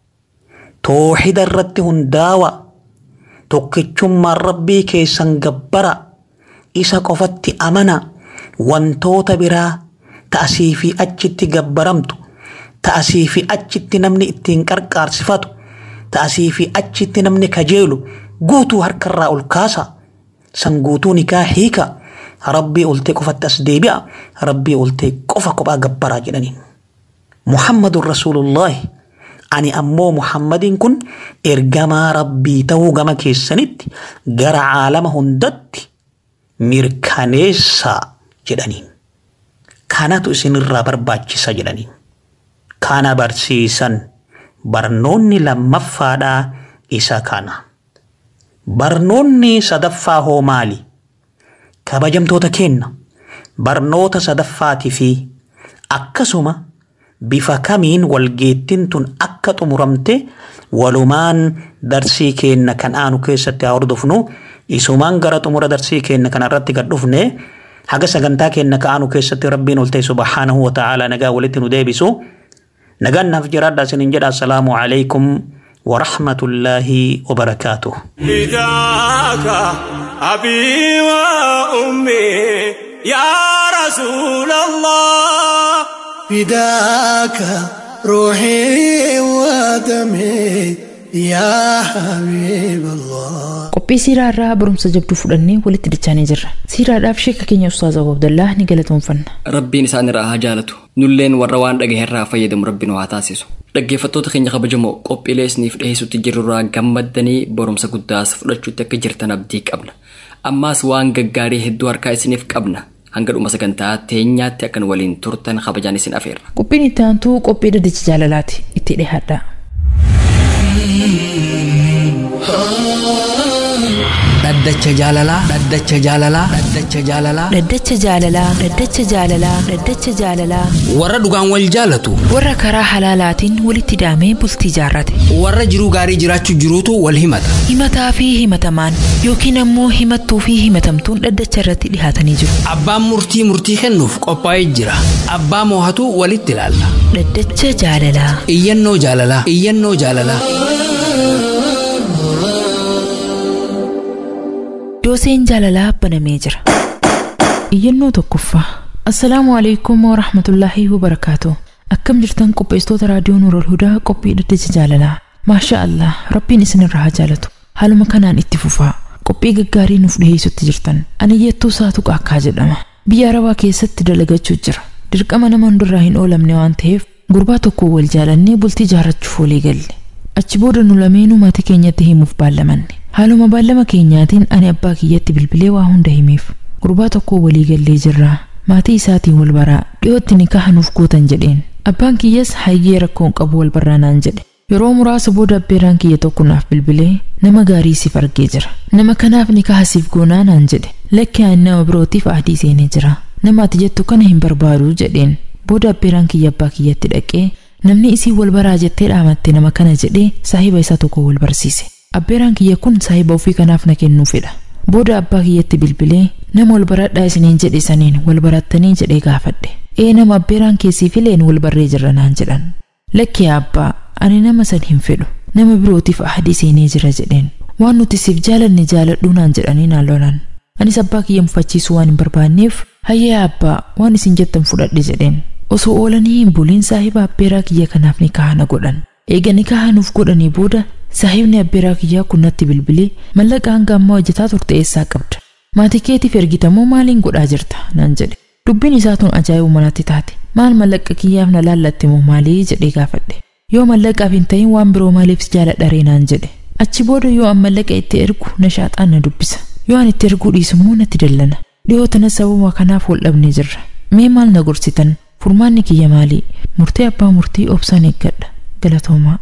F: توحيد الرد هنداوة توكيشم ربي كيسان قبرا إسا قفت أمنا وانتوت برا تأسيفي أجت قبرمتو ta'asii fi achitti namni ittiin qarqaarsifatu ta'asii fi achitti namni kajeelu guutuu harkarraa ol kaasa san guutuu nikaa hiika rabbii oltee qofatti as deebi'a rabbii oltee qofa kophaa gabbaraa jedhaniin. Muhammadun Rasuulullaahi ani ammoo Muhammadiin kun ergamaa rabbii ta'uu gama keessanitti gara caalama hundatti mirkaneessaa jedhaniin. Kanatu isinirraa barbaachisa jedhaniin. kana barsiisan barnoonni lammaffaadhaa isa kana. Barnoonni sadaffaa hoo maali? Kabajamtoota kenna barnoota sadaffaatii fi akkasuma bifa kamiin walgeettiin tun akka xumuramte walumaan darsii keenna kan aanu keessatti haa hordofnu isumaan gara xumura darsii keenna kanarratti gad dhufne haga sagantaa keenna ka aanu keessatti rabbiin ol ta'e subhaanahu wa ta'aalaa nagaa walitti nu deebisu. نجنف جراد سننجد السلام عليكم ورحمة الله وبركاته
D: فداك أبي وأمي يا رسول الله
A: فداك
G: روحي ودمي يا حبيب الله
C: qophii siiraa irraa barumsa jabduu fudhannee walitti dachaanii jirra siiraadhaaf sheeka keenya ustaaz abu abdallaa ni galatoomfanna
B: rabbiin isaan irraa haa jaalatu nulleen warra waan dhagaherraa fayyadamu rabbi nu haa taasisu dhaggeeffattoota keenya kabajamoo qophiilee isiniif dhiheessutti jirurraa gammaddanii barumsa guddaas fudhachuutti akka jirtan abdii qabna ammaas waan gaggaarii hedduu harkaa isiniif qabna hanga dhuma sagantaa teenyaatti akkan waliin turtan kabajaan isin afeerra
C: qophiin itti aantuu qophii dhaddacha jaalalaati itti dhihaadha
H: dhaddacha jaalalaa dhaddacha jaalalaa dhaddacha jaalalaa
C: dhaddacha jaalalaa dhaddacha jaalalaa dhaddacha jaalalaa
H: warra dhugaan wal jaalatu
C: warra karaa halaalaatiin walitti daamee bultii jaarrate
H: warra jiruu gaarii jiraachuu jiruutu wal himata
C: himataa fi himatamaan yookiin ammoo himattuu fi himatamtuun dhaddacha irratti dhihaatanii jiru
H: abbaan murtii murtii kennuuf qophaa'ee jira abbaa moohatu walitti ilaalla
C: dhaddacha jaalalaa
H: iyyannoo jaalalaa iyyannoo jaalalaa
C: dooseen jaalalaa banamee jira iyyannoo tokkoffaa assalaamu alaikum warahmatullaahi wabarakaatu akkam jirtan qopheessitoota raadiyoo nuurol hudaa qophii dhaddacha jaalalaa maasha allah rabbiin isinirraa haa jaalatu haaluma kanaan itti fufaa qophii gaggaarii nuuf dhiheessutti jirtan ani iyyattuu saatu qaakkaa jedhama biyya arabaa keessatti dalagachuu jira dirqama nama hundarraa hin oolamne waan ta'eef gurbaa tokko wal jaalannee bultii jaarrachuuf walii galle achi booda nu lameenuu maatii keenyatti himuuf baallamanne haaluma baallama keenyaatiin ani abbaa kiyyatti bilbilee waa hunda himeef gurbaa tokko walii gallee jirraa maatii isaatiin wal baraa dhiyootti nikaha nuuf gootan jedheen abbaan kiyyas hayyee rakkoon qabu wal barraa naan jedhe yeroo muraasa booda abbeeraan kiyya tokko naaf bilbilee nama gaarii siif argee jira nama kanaaf nikaha siif goonaa naan jedhe lakki ani nama birootiif adii seenee jira nama ati jettu kana hin barbaadu jedheen booda abbeeraan kiyya abbaa kiyyatti dhaqee namni isii wal baraa jettee dhaamatte nama kana jedhee saahiba isaa tokko wal barsiise abbeeraan kiyya kun saahiba ofii kanaaf na kennuu fedha booda abbaa kiyyatti bilbilee nama wal baradhaa isiniin jedhe saniin wal barattanii jedhee gaafadhe ee nama abbeeraan keessii fileen wal barree jirra naan jedhan lakki abbaa ani nama san hin fedhu nama birootiif ahadii seenee jira jedheen waan nuti siif jaalanne jaaladhuu naan jedhanii naan lolan anis abbaa kiyya mufachiisuu waan hin barbaanneef hayyee abbaa waan isin jettan fudhadhe jedheen osoo oolanii hin buliin saahiba abbeeraa kiyya kanaaf nikaha na godhan eega nikaha nuuf godhanii booda saahibni abbeeraa kiyyaa kun natti bilbilee mallaqa hanga ammaa hojjetaa turte eessaa qabda maatii keetiif ergitamoo maaliin godhaa jirta naan jedhe dubbiin isaa tun ajaa'ibuma natti taate maal mallaqa kiyyaaf na laallatte moo maalii jedhee gaafadhe yoo mallaqaaf hin ta'in waan biroo maaliif jaaladharee naan jedhe achi booda yoo an mallaqa itti ergu na shaaxaan na dubbisa yoo an itti erguu dhiisummoo natti dallana dhiyoo tana sababa kanaaf wal dhabnee jirra mee maal na gorsitan furmaanni kiyya maalii murtee abbaa murtii obsaan eeggadha galatoomaa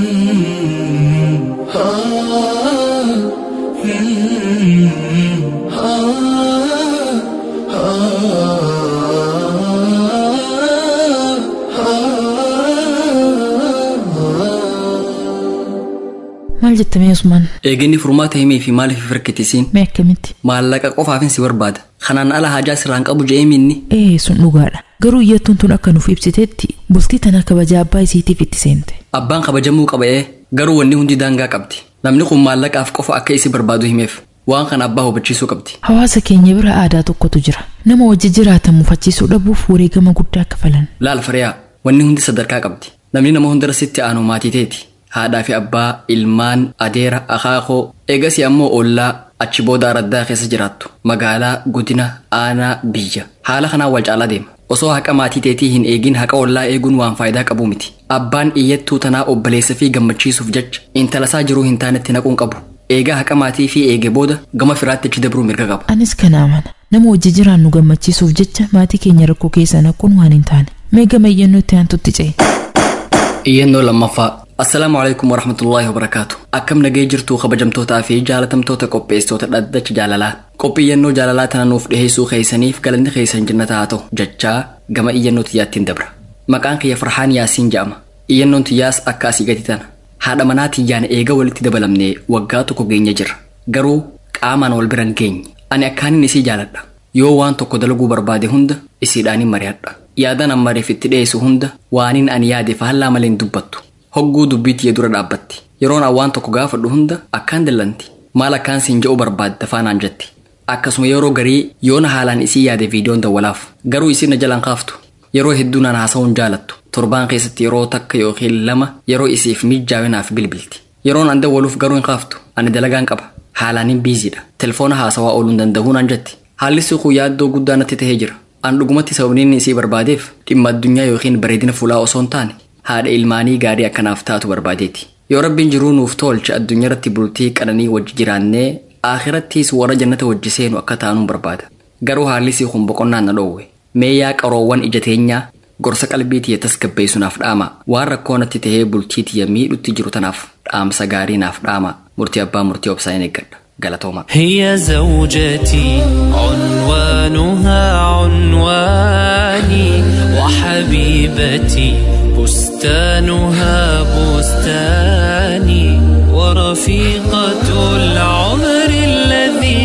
C: maal jettamee usmaan
B: eeginni furmaata himee fi maaliif firkitisiin
C: mee akkamitti
B: maallaqa qofaafin si barbaada kanaan ala hajaa sirraan qabu je'ee minni
C: ee sun dhugaadha garuu iyyattuun tun akka nuuf ibsiteetti bultii tana kabaja abbaa isiitiif itti seente
B: abbaan kabajamuu qaba'ee garuu wanni hundi daangaa qabdi namni kun maallaqaaf qofa akka isi barbaadu himeef waan kana abbaa hubachiisuu qabdi
C: hawaasa keenya bira aadaa tokkotu jira nama wajji jiraatan mufachiisuu dhabuuf wareegama guddaa kafalan
B: laal fariyaa wanni hundi sadarkaa qabdi namni nama hundara sitti aanu maatii teeti haadhaa fi abbaa ilmaan adeera akaakoo eegasii ammoo ollaa achi booda araddaa keessa jiraattu magaalaa godina aanaa biyya haala kanaan wal caalaa deema osoo haqa maatii teetii hin eegin haqa ollaa eeguun waan faayidaa qabu miti abbaan iyyattuu tanaa obboleessa fi gammachiisuuf jecha intalasaa jiruu hin taanetti naquun qabu eegaa haqa maatii fi eege booda gama firaatti achi dabruu mirga qaba
C: anis kana amana nama wajji jiraan nu gammachiisuuf jecha maatii keenya rakkoo keessa naquun waan hin taane mee gama iyyannoo itti aantutti ce'e
B: iyyannoo lammaffaa assalaamu alaikum warahmatullaahi wabarakaatu akkam nagee jirtuu kabajamtootaa fi jaalatamtoota qopheessitoota dhaddacha jaalalaa qophii iyyannoo jaalalaa tana nuuf dhiheessuu keessaniif galanni keessan jannata haa ta'u jechaa gama iyyannoo tiyyaattiin dabra maqaan kiyya farhaan yaasiin jedhama iyyannoon tiyyaas akka asii gadi tana haadha manaa tiyyaan eega walitti dabalamnee waggaa tokko geenya jira garuu qaamaan wal biran geenye ani akkaanin isii jaaladha yoo waan tokko dalaguu barbaade hunda isiidhaanin mari'adha yaadan ammariif itti dhiyeessu hunda waaniin ani yaade faallaa malee hin dubbattu hogguu dubbii tiyya dura dhaabbatti yeroon an waan tokko gaafadhu hunda akkaan dallanti maal akkaan siin je'uu barbaadda faanaan jetti akkasuma yeroo garii yoona haalaan isii yaade viidiyoon dawwalaaf garuu isin na jalaan kaaftu yeroo hedduu naan haasa'uun jaalattu torbaan keessatti yeroo takka yookiin lama yeroo isiif mijaawinaaf bilbilti yeroon anda waluuf garuu hin qaaftu ani dalagaan qaba haalaan hin biiziidha telefoona haasawaa ooluu hin danda'uun an jetti haalli siquu yaaddoo guddaa natti tahee jira an dhugumatti sababni inni isii barbaadeef dhimma addunyaa yookiin bareedina fuulaa osoo hin taane haadha ilmaanii gaarii akkanaaf taatu barbaadeeti yoo rabbiin jiruu nuuf tolche addunyaa irratti bultii qananii wajji jiraannee aakirattiis warra jannata wajji seenu akka taanuun barbaada garuu haalli sii kun boqonnaan na dhoowwe mee yaa qaroowwan ija teenyaa gorsa qalbii tiyya tasgabbeessunaaf dhaama waan rakkoo natti tahee bultii tiyya miidhutti jiru tanaaf dhaamsa gaarii naaf dhaama murtii abbaa murtii obsaan eeggadha galatooma
I: هي زوجتي عنوانها عنواني وحبيبتي بستانها بستاني ورفيقة العمر الذي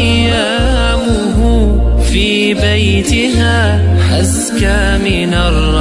I: أيامه في بيتها أزكى من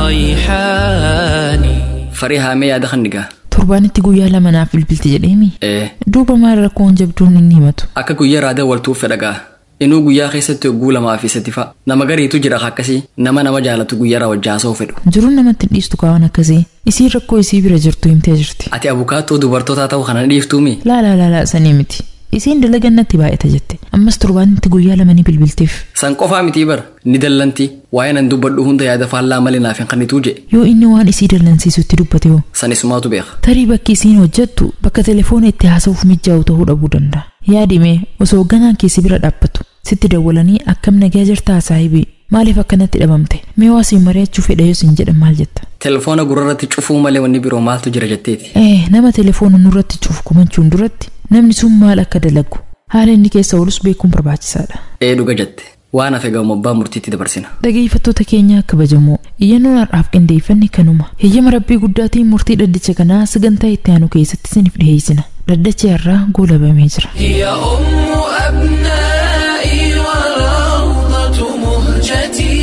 I: الريحان
B: farii haamee yaada kan dhigaa
C: torbaanitti guyyaa lama naaf bilbilti jedheemi
B: ee
C: duuba maal rakkoon jabduun inni himatu
B: akka guyyaa raada waltuuf fedhagaa inuu guyyaa keessatti hogguu lamaa fi sadi fa'a nama gariitu jira akkasii nama nama jaalatu guyyaa rawajjaasoo fedhu
C: jiruun namatti hin dhiistu kaawwan akkasii isii rakkoo isii bira jirtu himtee jirti
B: ati abukaatoo dubartootaa ta'uu kana ni dhiiftuumi
C: laalaa laalaa sanii miti isiin dalaga natti baay'ata jette ammas torbaanitti guyyaa lama ni bilbilteef
B: san qofaa mitii bara ni dallanti waa'ee nan dubbadhu hunda yaada faallaa malee naaf hin kannituu je
C: yoo inni waan isii dallansiisutti dubbate hoo
B: san isumaatu beeka
C: tarii bakki isiin hojjettu bakka telefoona itti haasa'uuf mijaa'u ta'uu dhabuu danda'a yaadime osoo ganaan keessi bira dhaabbatu sitti dawwalanii akkam nagaa jirtaa saahibii maaliif akkanatti dhabamte mee waa siin mari'achuu fedha yoo siin jedhan maal jetta
B: telefoona gurrarratti cufuu malee wanni biroo maaltu jira jetteeti
C: ee nama telefoona nurratti cufu kumachuun duratti namni sun maal akka dalagu haala inni keessa oolus beekuun barbaachisaadha
B: ee dhuga jette waan hafe gamoo abbaa murtiitti dabarsina
C: dhageeffattoota keenya kabajamoo iyyannoon har'aaf qindeeffanne kanuma heeyyama rabbii guddaatiin murtii dhaddacha kanaa sagantaa itti aanu keessatti isiniif dhiheessina dhaddachi har'aa goolabamee jira
I: هي أم أبنائي وروضة مهجتي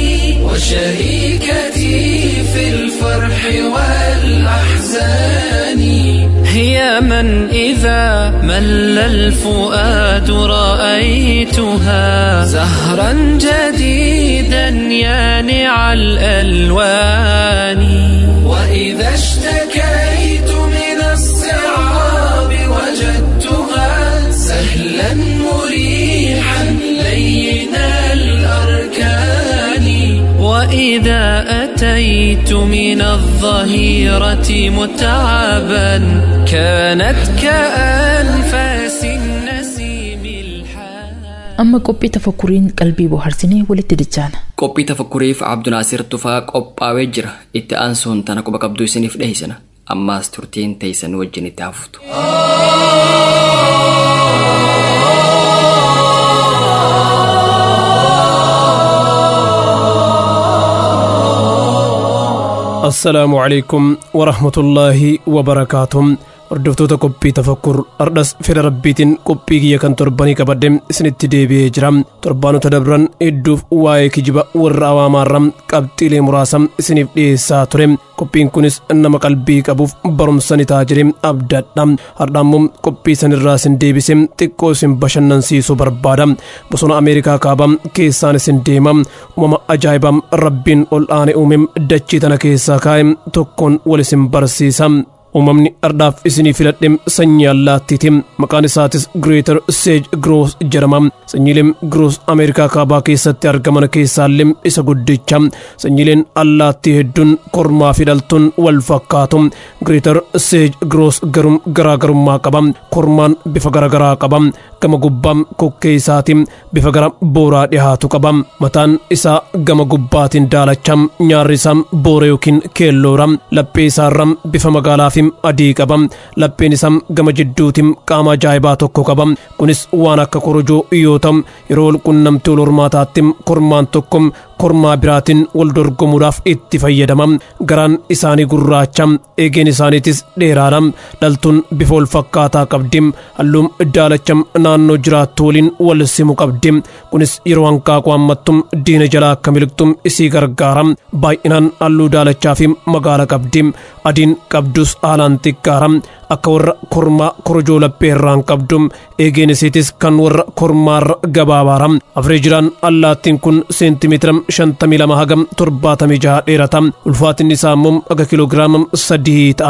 I: وشريكتي في الفرح والأحزان هي من إذا مل الفؤاد رأيتها زهرا جديدا يانع الألوان وإذا اشتكيت من الصعاب وجدتها سهلا مريحا لين الأركان وإذا أتيت من الظهيرة متعبا كانت كأنفاس النسيم الحان
C: amma qophii tafakkuriin qalbii bohaarsinee walitti dachaana
B: qophii tafakkuriif abdunaasir tufaa qophaawee jira itti aansuun tana quba qabduu isiniif dhiheessina ammaas turtiin teessan wajjin itti haftu
J: assalaamu calaykum warahmatullaahi wabarakaatuh hordoftoota qophii tafakkur ardhas fedha rabbiitiin qophii kiyya kan torbanii qabadde isinitti deebi'ee jira torbaanota dabran hedduuf waa'ee kijiba warra awaamaarra qabxiilee muraasa isiniif dhiyeessaa ture qophiin kunis nama qalbii qabuuf barumsa ni ta'a jedhee abdadha hardhaammoo qophii sanirraa isin deebise xiqqoo isin bashannansiisuu barbaada bosona ameerikaa kaabaa keessaan isin deema uumama ajaa'ibaa rabbiin ol aane uume dachii tana keessaa kaa'e tokkoon wal isin barsiisa uumamni ardhaaf isinii filadhe sanyii allaattiiti maqaan isaatis greeter seej groos jedhama sanyiileen groos ameerikaa kaabaa keessatti argaman keessaallee isa guddicha sanyiileen allaattii hedduun kormaa fi dhaltuun wal fakkaatu greeter seej groos garuu garaagarummaa qaba kormaan bifa garagaraa qaba gama gubbaa kokkee isaatiin bifa gara booraa dhihaatu qaba mataan isaa gama gubbaatiin daalacha nyaarri isaa boora yookiin keelloora laphee isaarra bifa magaalaa fi adii qaba lapheen isaa gama jidduutiin qaama ajaa'ibaa tokko qaba kunis waan akka korojoo yoo ta'u yeroo walqunnamtii wal hormaataatti kormaan tokko kormaa biraatiin wal dorgomuudhaaf itti fayyadama garaan isaanii gurraacha eegeen isaaniitis dheeraadha dhaltuun bifa wal fakkaataa qabdi halluun daalacha naannoo jiraattu waliin wal simu qabdi kunis yeroo hanqaaqu hammattu diina jalaa akka miliqxu isii gargaara baay'inaan halluu daalachaa fi magaala qabdi adiin qabdus haalaan xiqqaara akka warra kormaa korojoo laphee irraan qabdu eegeen isiitis kan warra kormaarra gabaabaara afreejiraan allaattiin kun seentimeetira shantamii lama hagam torbaatamii jaha dheerata ulfaatinni isaa immoo aga kiloogiraama sadii ta'a.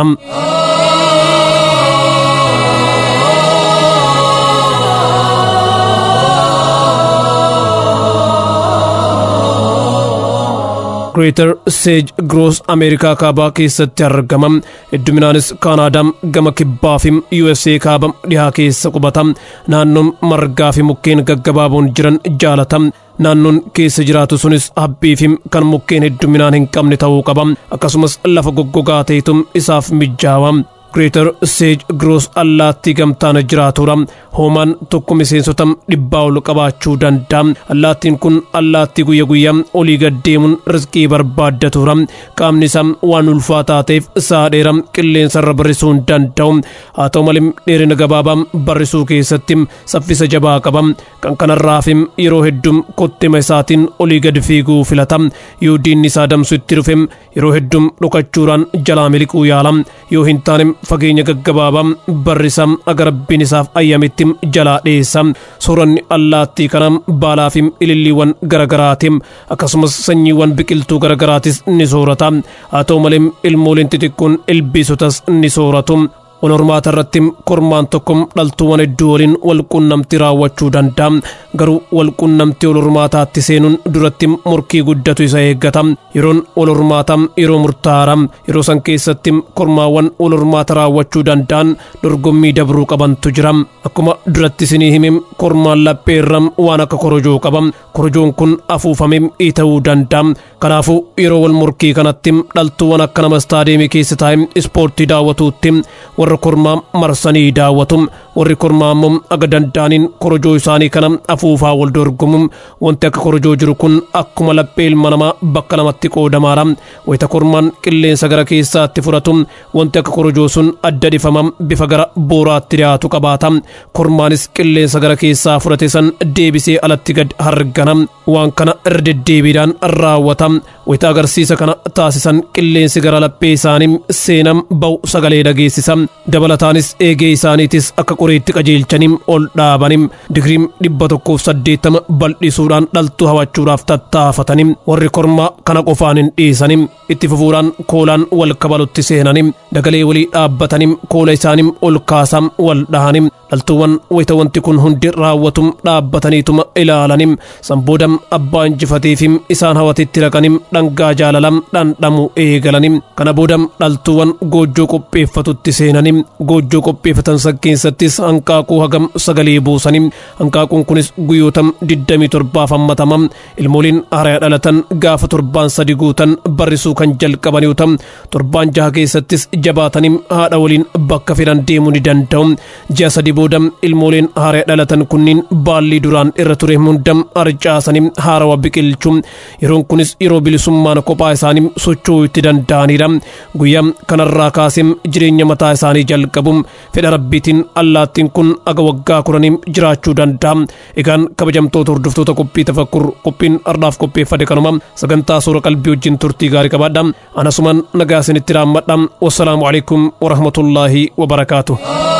J: Greater Sage Gross Ameerikaa kaabaa keessatti argama. Hedduminaanis Kaanaadaa gama kibbaa fi USA kaaba dhihaa keessa qubata. Naannoon margaa fi mukkeen gaggabaaboon jiran jaalata. Naannoon keessa jiraatu sunis habbii fi kan mukkeen hedduminaan hin qabne ta'uu qaba. Akkasumas lafa goggogaa ta'etu isaaf mijaawa. Greater Sage Gross allaattii gamtaan jiraatudha. Hoomaan tokko miseensota dhibbaa ol qabaachuu danda'a. Allaattiin kun allaattii guyya guyyaa olii gad deemuun riskii barbaaddatudha. Qaamni isaa waan ulfaataa ta'eef saadheera qilleensa irra barrisuu hin danda'u. Haa ta'u malee dheerina gabaabaa barrisuu keessatti saffisa jabaa qaba. Kan kanarraaf yeroo hedduu kottima isaatiin olii gad fiiguu filata. Yoo diinni isaa damsu itti dhufe yeroo hedduu dhokachuudhaan jalaa miliquu yaala. Yoo hin taane fageenya gaggabaabaa barrisa aga rabbiin isaaf ayyametti jalaa dhiyeessa sooranni allaattii kana baalaa fi ililliiwwan garagaraati akkasumas sanyiiwwan biqiltuu garagaraatis ni soorata haa ta'u malee ilmooleen xixiqqoon ilbiisotas ni sooratu wal hormaata irratti kormaan tokko dhaltuuwwan hedduu waliin wal qunnamtii raawwachuu danda'a garuu wal qunnamtii wal hormaataatti seenuun duratti morkii guddatu isa eeggata yeroon wal hormaataa yeroo murtaa'aadha yeroo san keessatti kormaawwan wal hormaata raawwachuu danda'an dorgommii dabruu qabantu jira akkuma duratti isinii hime kormaan laphee irra waan akka korojoo qaba korojoon kun afuufame ta'uu danda'a kanaafuu yeroo wal morkii kanatti dhaltuuwwan akka nama istaadeemii keessa taa'e ispoortii daawwatuutti warra kormaa marsanii daawwatu warri kormaa immoo aga danda'aniin korojoo isaanii kana afuufaa wal dorgomu wanti akka korojoo jiru kun akkuma laphee ilma namaa bakka lamatti qoodamaadha wayita kormaan qilleensa gara keessaatti fudhatu wanti akka korojoo sun adda dhifama bifa gara booraatti dhiyaatu qabaata kormaanis qilleensa gara keessaa fudhate san deebisee alatti gad hargana waan kana irra deddeebiidhaan raawwata wayita agarsiisa kana taasisan qilleensi gara laphee isaanii seenam ba'u sagalee dhageessisa dabalataanis eegee isaaniitis akka qoreetti qajeelchanii ol dhaabanii digiriim dhibba tokkoof saddeettama bal'isuudhaan dhaltuu hawachuudhaaf tattaafatanii warri kormaa kana qofaan hin dhiisanii itti fufuudhaan koolaan wal kabalutti seenanii dagalee walii dhaabbatanii koola isaanii ol kaasaa wal dhahanii dhaltuuwwan wayita wanti kun hundi raawwatu dhaabbataniituma ilaalanii sanbooda abbaa injifateefi isaan hawatitti dhaqanii dhangaa jaalalam dhandhamu eegalanii kana booda dhaltuuwwan goojjoo qopheeffatutti seenanii goojjoo qopheeffatan san keessattis hanqaaquu hagam sagalee buusanii hanqaaquun kunis guyyoota digdamii torbaaf hammatama ilmooliin haaraa dhalatan gaafa torbaan sadi guutan barrisuu kan jalqaban yoo ta'u torbaan jaha keessattis jabaatanii haadha waliin bakka fedhan deemuu ni danda'u ji'a sadi booda ilmooleen haaraa dhalatan kunniin baallii duraan irra ture hunda harcaasanii haarawa biqilchu yeroon kunis yeroo bilisummaan kophaa isaanii socho'uu itti danda'anidha guyyaa kanarraa kaasee jireenya mataa isaanii jalqabu fedha rabbiitiin allaattiin kun aga waggaa kudhanii jiraachuu danda'a egaan kabajamtoota hordoftoota qophii tafakkur qophiin ardaaf qopheeffate kanuma sagantaa suura qalbii wajjin turtii gaarii qabaadha anasuman nagaa isinitti raammadha wassalaamu alaikum warahmatullaahi wabarakaatu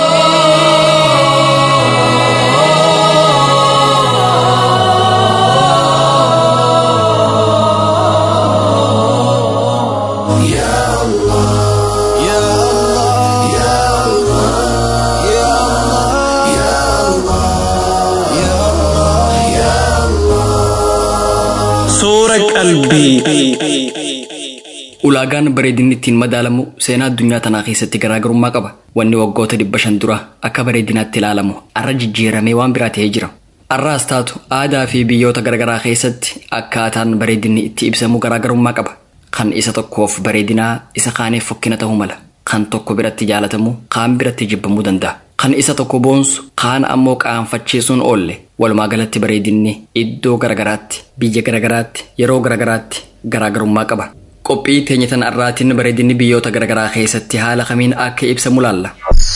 A: Suura qalbii.
B: Ulaagaan bareedinni ittiin madaalamu seenaa addunyaa tanaa keessatti garaagarummaa qaba. Wanni waggoota dhibba shan dura akka bareedinaatti ilaalamu arra jijjiiramee waan biraa ta'ee jira. Arraas taatu aadaa fi biyyoota garaagaraa keessatti akkaataan bareedinni itti ibsamu garaagarummaa qaba. Kan isa tokkoof bareedinaa isa kaaniif fokkina ta'uu mala. Kan tokko biratti jaalatamu kaan biratti jibbamuu danda'a. Kan isa tokko boonsu kaan ammoo qaanfachiisuun oolle. Walumaa galatti bareedinni iddoo garaagaraatti biyya garaagaraatti yeroo garaagaraatti garaagarummaa qaba. Qophii teenya tan arraatiin bareedinni biyyoota garaagaraa keessatti haala kamiin akka ibsamu laalla.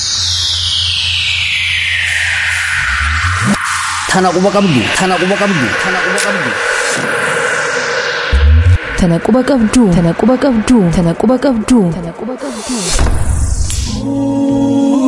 H: Tana quba qabdu. Tana quba qabdu. Tana quba qabdu.
C: Tana quba qabdu. Tana quba qabdu. Tana quba qabdu. Tana quba qabdu.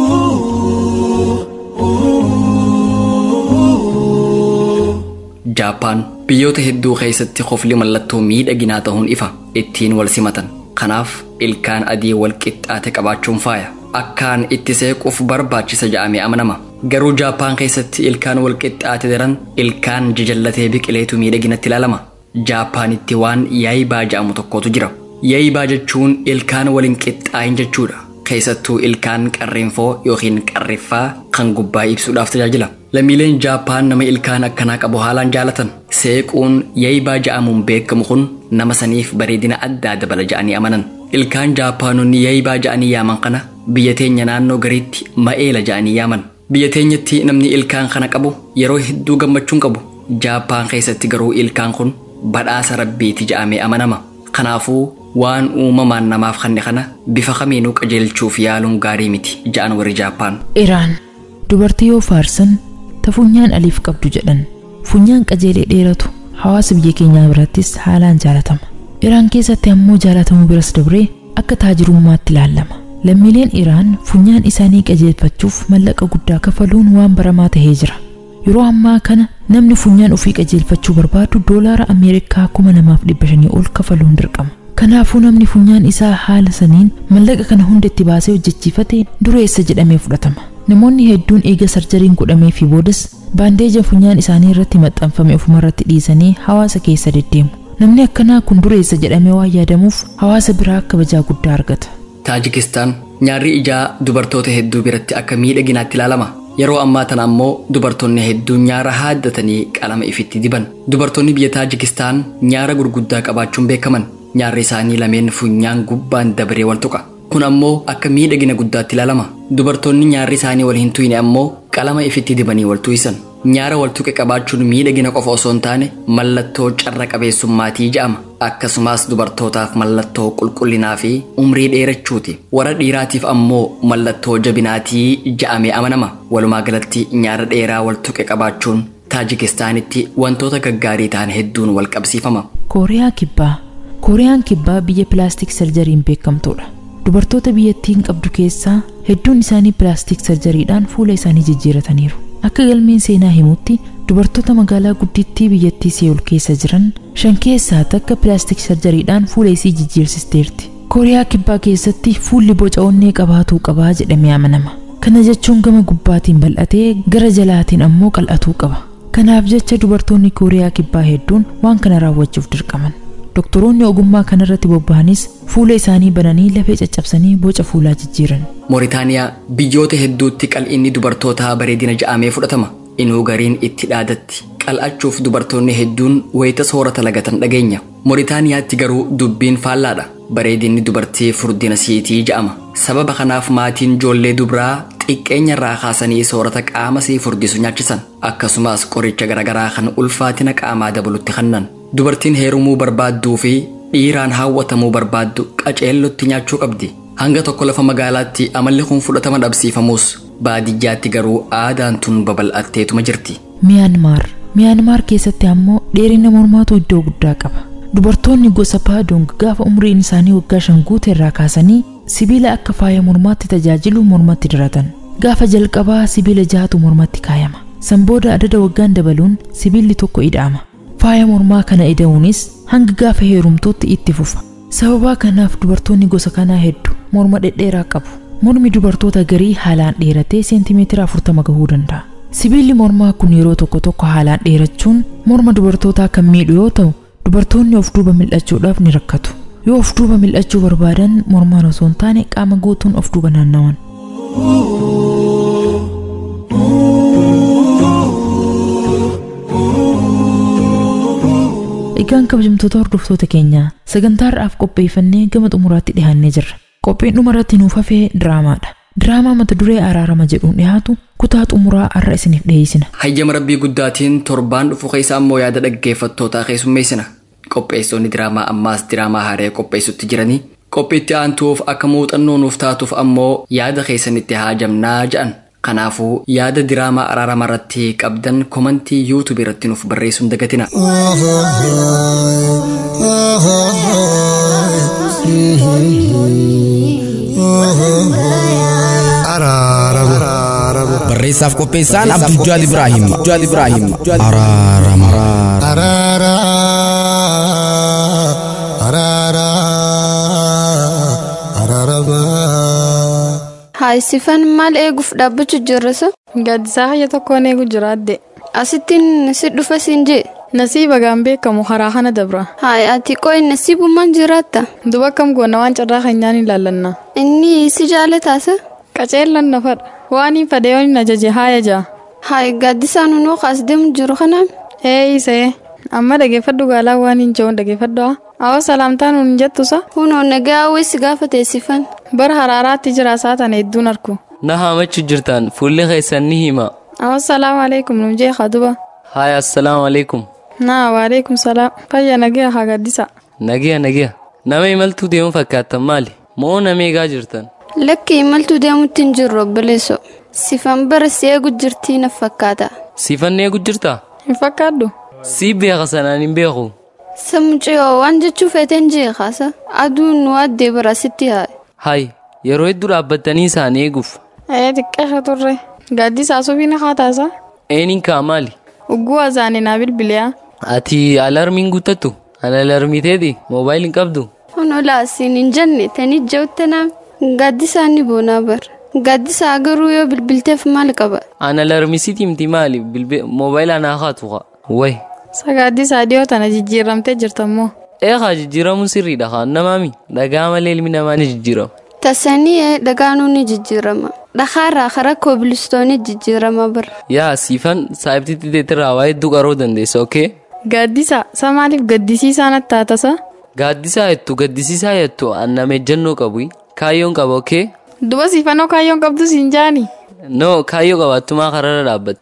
B: Jaappaan biyyoota hedduu keessatti qofli mallattoo miidhaginaa ta'uun ifa ittiin wal simatan. Kanaaf ilkaan adii wal qixxaate qabaachuun faaya. Akkaan itti seequuf barbaachisa jedhamee amanama. Garuu Jaappaan keessatti ilkaan wal qixxaate daran ilkaan jajallatee biqileetu miidhaginatti ilaalama. Jaappaanitti waan yaayibaa jedhamu tokkotu jira. Yaayibaa jechuun ilkaan waliin qixxaayin jechuudha. Keessattuu ilkaan qarriinfoo yookiin qarriffaa kan gubbaa ibsuudhaaf tajaajila. Lammiileen Jaappaan nama ilkaan akkanaa qabu haalaan jaalatan. Seequun yaayibaa jedhamuun beekamu kun nama saniif bareedina addaa dabala jedhanii amanan. Ilkaan Jaappaanonni yaayibaa jedhanii yaaman kana biyya teenya naannoo gariitti ma'eela jedhanii yaaman. Biyya teenyatti namni ilkaan kana qabu yeroo hedduu gammachuun qabu. Jaappaan keessatti garuu ilkaan kun badhaasa rabbiiti jedhamee amanama. Kanaafuu waan uumamaan namaaf kanne kana bifa kamiinuu qajeelchuuf yaaluun gaarii miti jedhan warri Jaappaan.
C: Iraan dubartii yoo faarsan ta funyaan aliif qabdu jedhan funyaan qajeelee dheeratu hawaasa biyya keenyaa birattis haalaan jaalatama. Iraan keessatti ammoo jaalatamuu biras dabree akka taajirummaatti ilaalama. Lammiileen Iraan funyaan isaanii qajeelfachuuf mallaqa guddaa kafaluun waan baramaa tahee jira. Yeroo ammaa kana namni funyaan ofii qajeelfachuu barbaadu doolaara Ameerikaa kuma namaaf dhibba shanii ol kafaluun dirqama. Kanaafuu namni funyaan isaa haala saniin mallaqa kana hunda itti baasee hojjechiifate dureessa jedhamee fudhatama. Namoonni hedduun eega sarjariin godhamee fi boodas baandeeja funyaan isaanii irratti maxxanfame ofumarratti dhiisanii hawaasa keessa deddeemu. Namni akkanaa kun dureessa jedhamee waan yaadamuuf hawaasa biraa kabajaa guddaa argata.
B: Taajikistaan nyaarri ijaa dubartoota hedduu biratti akka miidhaginaatti ilaalama. Yeroo ammaa tana ammoo dubartoonni hedduun nyaara haaddatanii qalama ifitti diban. Dubartoonni biyya Taajikistaan nyaara gurguddaa qabaachuun beekaman. Nyaarri isaanii lameen funyaan gubbaan dabaree wal tuqa. Kun ammoo akka miidhagina guddaatti ilaalama. Dubartoonni nyaarri isaanii wal hin tuyne ammoo qalama ifitti dibanii wal tuyisan. Nyaara wal tuqe qabaachuun miidhagina qofa osoo hin taane mallattoo carra qabeessummaatii jedhama. Akkasumas dubartootaaf mallattoo qulqullinaa fi umrii dheerachuuti. Warra dhiiraatiif ammoo mallattoo jabinaatii jedhamee amanama. Walumaa galatti nyaara dheeraa wal tuqe qabaachuun Taajikistaanitti wantoota gaggaarii ta'an hedduun wal qabsiifama.
C: Kooriyaa Kibbaa Kooriyaan Kibbaa biyya pilaastik sarjariin beekamtuudha. Dubartoota biyyattiin qabdu keessaa hedduun isaanii pilaastik sarjariidhaan fuula isaanii jijjiirataniiru. Akka galmeen seenaa himutti dubartoota magaalaa guddittii biyyattii Seewul keessa jiran shan keessaa takka pilaastik sarjariidhaan fuula isii jijjiirsisteerti. Kooriyaa Kibbaa keessatti fuulli boca onnee qabaatuu qabaa jedhamee amanama. Kana jechuun gama gubbaatiin bal'atee gara jalaatiin ammoo qal'atuu qaba. Kanaaf jecha dubartoonni Kooriyaa Kibbaa hedduun waan kana raawwachuuf dirqaman. Doktoroonni ogummaa kanarratti bobba'anis fuula isaanii bananii lafee caccabsanii boca fuulaa jijjiiran.
B: Mooritaaniyaa biyyoota hedduutti qal'inni dubartootaa bareedina ja'amee fudhatama. Inuu gariin itti dhaadatti qal'achuuf dubartoonni hedduun wayita soorata lagatan dhageenya. Mooritaaniyaatti garuu dubbiin faallaadha. Bareedinni dubartii furdina siitii ja'ama. Sababa kanaaf maatiin ijoollee dubaraa xiqqeenya irraa kaasanii soorata qaama sii furdisu nyaachisan. Akkasumas qoricha garaagaraa kan ulfaatina qaamaa dabalutti kennan. Dubartiin heerumuu barbaadduu fi dhiiraan hawwatamuu barbaaddu qaceellotti nyaachuu qabdi. Hanga tokko lafa magaalaatti amalli kun fudhatama dhabsiifamus baadiyyaatti garuu aadaan tun babal'atteetuma jirti.
C: Miyaanmaar Miyaanmaar keessatti ammoo dheerina mormaatu iddoo guddaa qaba. Dubartoonni gosa paadong gaafa umriin isaanii waggaa shan guute irraa kaasanii sibiila akka faaya mormaatti tajaajilu mormatti diratan. Gaafa jalqabaa sibiila jahatu mormatti kaayama. San booda adada waggaan dabaluun sibiilli tokko ida'ama. Faaya mormaa kana ida'uunis hanga gaafa heerumtuutti itti fufa. Sababa kanaaf dubartoonni gosa kanaa hedduu morma dhedheeraa qabu. Mormi dubartoota garii haalaan dheeratee seentimeetira afurtama gahuu danda'a. Sibiilli mormaa kun yeroo tokko tokko haalaan dheerachuun morma dubartootaa kan miidhu yoo ta'u dubartoonni of duuba mil'achuudhaaf ni rakkatu. Yoo of duuba mil'achuu barbaadan mormaan osoo hin taane qaama guutuun of duuba naannawan. Egaan kabajamtoota hordoftoota keenyaa sagantaa har'aaf qopheeffannee gama xumuraatti dhiyaannee jirra. Qophiin dhumarratti nuuf hafee diraamaadha. Diraamaa mata duree araarama jedhuun dhiyaatu kutaa xumuraa har'a isiniif dhiyeessina.
B: Hayyama rabbii guddaatiin torbaan dhufu keessa ammoo yaada dhaggeeffattootaa keessummeessina. Qopheessonni diraamaa ammaas diraamaa haaree qopheessutti jiranii qophiitti aantuuf akka muuxannoo nuuf taatuuf ammoo yaada keessanitti haajamnaa jedhan. Kanaafuu yaada diraamaa araarama irratti qabdan komantii yuutuub irratti nuuf barreessuun dagatina.
G: Araarama.
K: barreessaaf qopheessaan abdujjaad ibraahim abdujjaad ibraahim araarama
G: araara araara araarama
L: Haa sifan maal eeguuf dhaabbachuu jirrasa?
M: Gaaddisaa hayya tokkoon eegu jiraadde.
L: Asittiin si dhufa siin jee?
M: Nasiiba gaan beekamu karaa kana dabra.
L: Haa ati qo'i nasiibummaan jiraatta?
M: Duba kam goona waan carraa keenyaan ilaallanna.
L: Inni si jaalataasa?
M: Qaceellan nafadha. Waan hin fadhe yoon ajaje haaya jaa.
L: Haa gaaddisaan hunoo kaas deemu jiru kanaan?
M: Ee isee. Amma dhageeffadhu gaalaa waan hin jiruun dhageeffadhu. Awwa salaamtaan hun jettusa.
L: Hunoo nagaa hawweessi gaafa teessifan.
M: Bara haraaraatti jira saatan hedduun arku.
N: Na haamachu jirtan fuulli keessan ni hima.
M: Awwa salaamu alaikum nu jee kaduba.
N: Haaya assalaamu alaikum.
M: Naa waalaikum salaam. Fayya nagaa haa gaaddisa.
N: Nagiya nagiya. Nama imaltuu deemu fakkaattan maali? Moo nama eegaa jirtan?
L: Lakki imaltuu deemutti hin jirru obboleesso. Sifan bara si eegu jirtii na fakkaata.
N: Sifan eegu jirtaa?
M: Hin fakkaaddu.
N: Si beeka sanaan hin beeku.
L: Samuciyoo waan jechuu feeteen jee kaasa. Aduun nu addee bara sitti haa.
N: Hayi yeroo hedduu dhaabbattanii isaan eeguuf.
M: Ee xiqqeesha turre. Gaaddisaa sufiin haataasa.
N: Eeniin kaa maali?
M: Ugguu azaanii naa bilbiliyaa.
N: Ati alarmiin guuttattu? Ana alarmiteeti moobaayil hin qabdu?
L: Hunoo laasiin hin jenne tani jawutte naam. Gaaddisaa ni boonaa bara. Gaaddisaa garuu yoo bilbilteef maal qaba?
N: Ana alarmisiiti miti maali moobaayila anaa haatu haa. Wayi.
M: Sagaaddisaa dhiyoo tana jijjiiramtee jirtammoo.
N: Eegaa jijjiiramuun sirriidha haa namaami dhagaa malee ilmi namaa ni jijjiirama.
L: Tasanii dhagaanuu ni jijjiirama. Dhakaarraa karaa koobilistoonii jijjiirama bara.
N: Yaa siifan saayibtiitti deetirraa waa hedduu qaroo dandeessa ookee?
M: Gaaddisa sa maaliif gaddisiisaa natti taatasa?
N: Gaaddisaa jettu gaddisiisaa jettu annama ejjennoo qabu kaayyoon qaba ookee?
M: Duba siifannoo kaayyoon qabdu siin jaani?
N: No kaayyoo qabaattumaa kararra dhaabbata.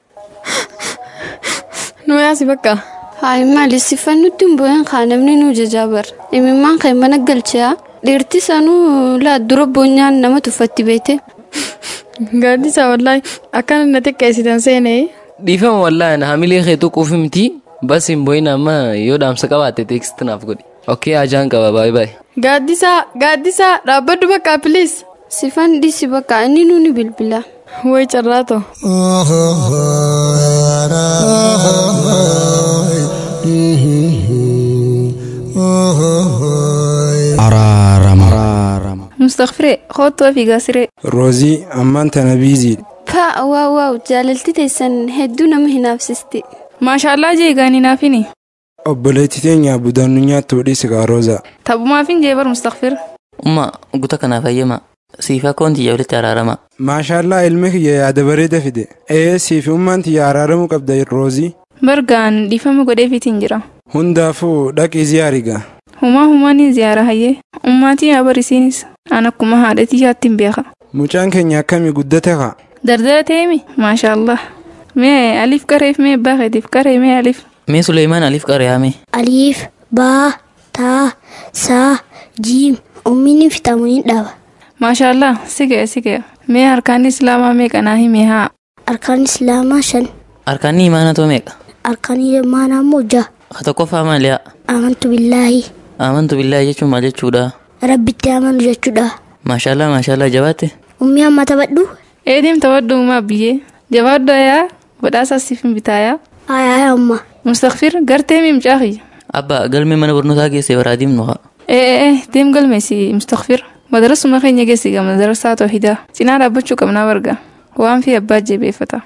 M: Nu yaasi bakka.
L: Hayi maali sifannutti hin bu'een kaa namni nu jajaa bara. Imimmaan kan mana galchaa dhiirti sanuu laa dura boonyaan nama tuffatti beete.
M: Gaaddisa wallaahi akkana na xiqqeessitan seenee.
N: Dhiifama wallaahi hamilee kee tuquuf miti bas hin bu'in amma yoo dhaamsa qabaatte teeksti naaf godhi. Okkee ajaan qaba baay'ee baay'ee.
M: Gaaddisaa gaaddisaa dhaabbadhu bakka piliis.
L: Sifan dhiisi bakka inni nuni bilbila.
M: Way carraato.
K: araarama
O: Mustaqfiree kootu ofii gaasiree.
P: Roozii ammaan tana biizii.
L: Paa waaw waaw jaalalti teessan hedduu nama hinaafsisti.
O: Maashaallah jeegaanii naafini.
P: Obboleetti teenya budaannu nyaattu hodhii sigaa roozaa.
O: Taphumaafin jeebar Mustaqfir.
Q: Umma guta kanaaf hayyama. Siifa koon tiyya walitti araarama.
P: Maashaallah ilmi kiyya yaada bareeda fide. Ee siifi ummaan tiyya araaramuu qabda roozii.
O: Bargaan dhiifama godheefiitiin jira.
P: Hundaafuu dhaqii ziyaariga.
O: Humaa humaanii ziyaara hayyee. Ummaatii yaa barisiinis. An akkuma haadhatii yaattiin beeka.
P: Mucaan keenya akkamii guddate haa?
O: Dardara teemi maashaallah. Mee aliif qareef mee abbaa keetiif qaree mee aliif.
Q: Mee Suleymaan aliif qareeyame.
R: Aliif baa taa saa jiim ummiin fitamu hin dhaba.
O: Maashaallah si ga'e si ga'e. Mee harkaan islaamaa meeqa naa himee haa.
R: Harkaan islaamaa shan.
Q: Harkaan imaanaa too meeqa?
R: Harkaan imaanaa immoo ja'a.
Q: Ka tokkoffaa maali'a?
R: Amantu billaahi.
Q: Amantu billaahi jechuun maal jechuudha?
R: Rabbitti amanu jechuudha.
Q: Maashaallah maashaallah jabaatte.
R: Ummii amma taphadhu.
O: Eediim taphadhu uumaa biyyee. Jabaadhu yaa badhaasa siif hin bitaayaa.
R: Aayaa amma.
O: Mustaqfir gartee miimcaa kiyya.
Q: Abba galmee mana barnootaa geessee baraa diimnu haa.
O: Ee ee deem galmeesi Mustaqfir. Madarasuma keenya geessi gama madarasaa toohidaa. Cinaa dhaabbachuu qabnaa barga. Waan fi abbaa jeebeeffata.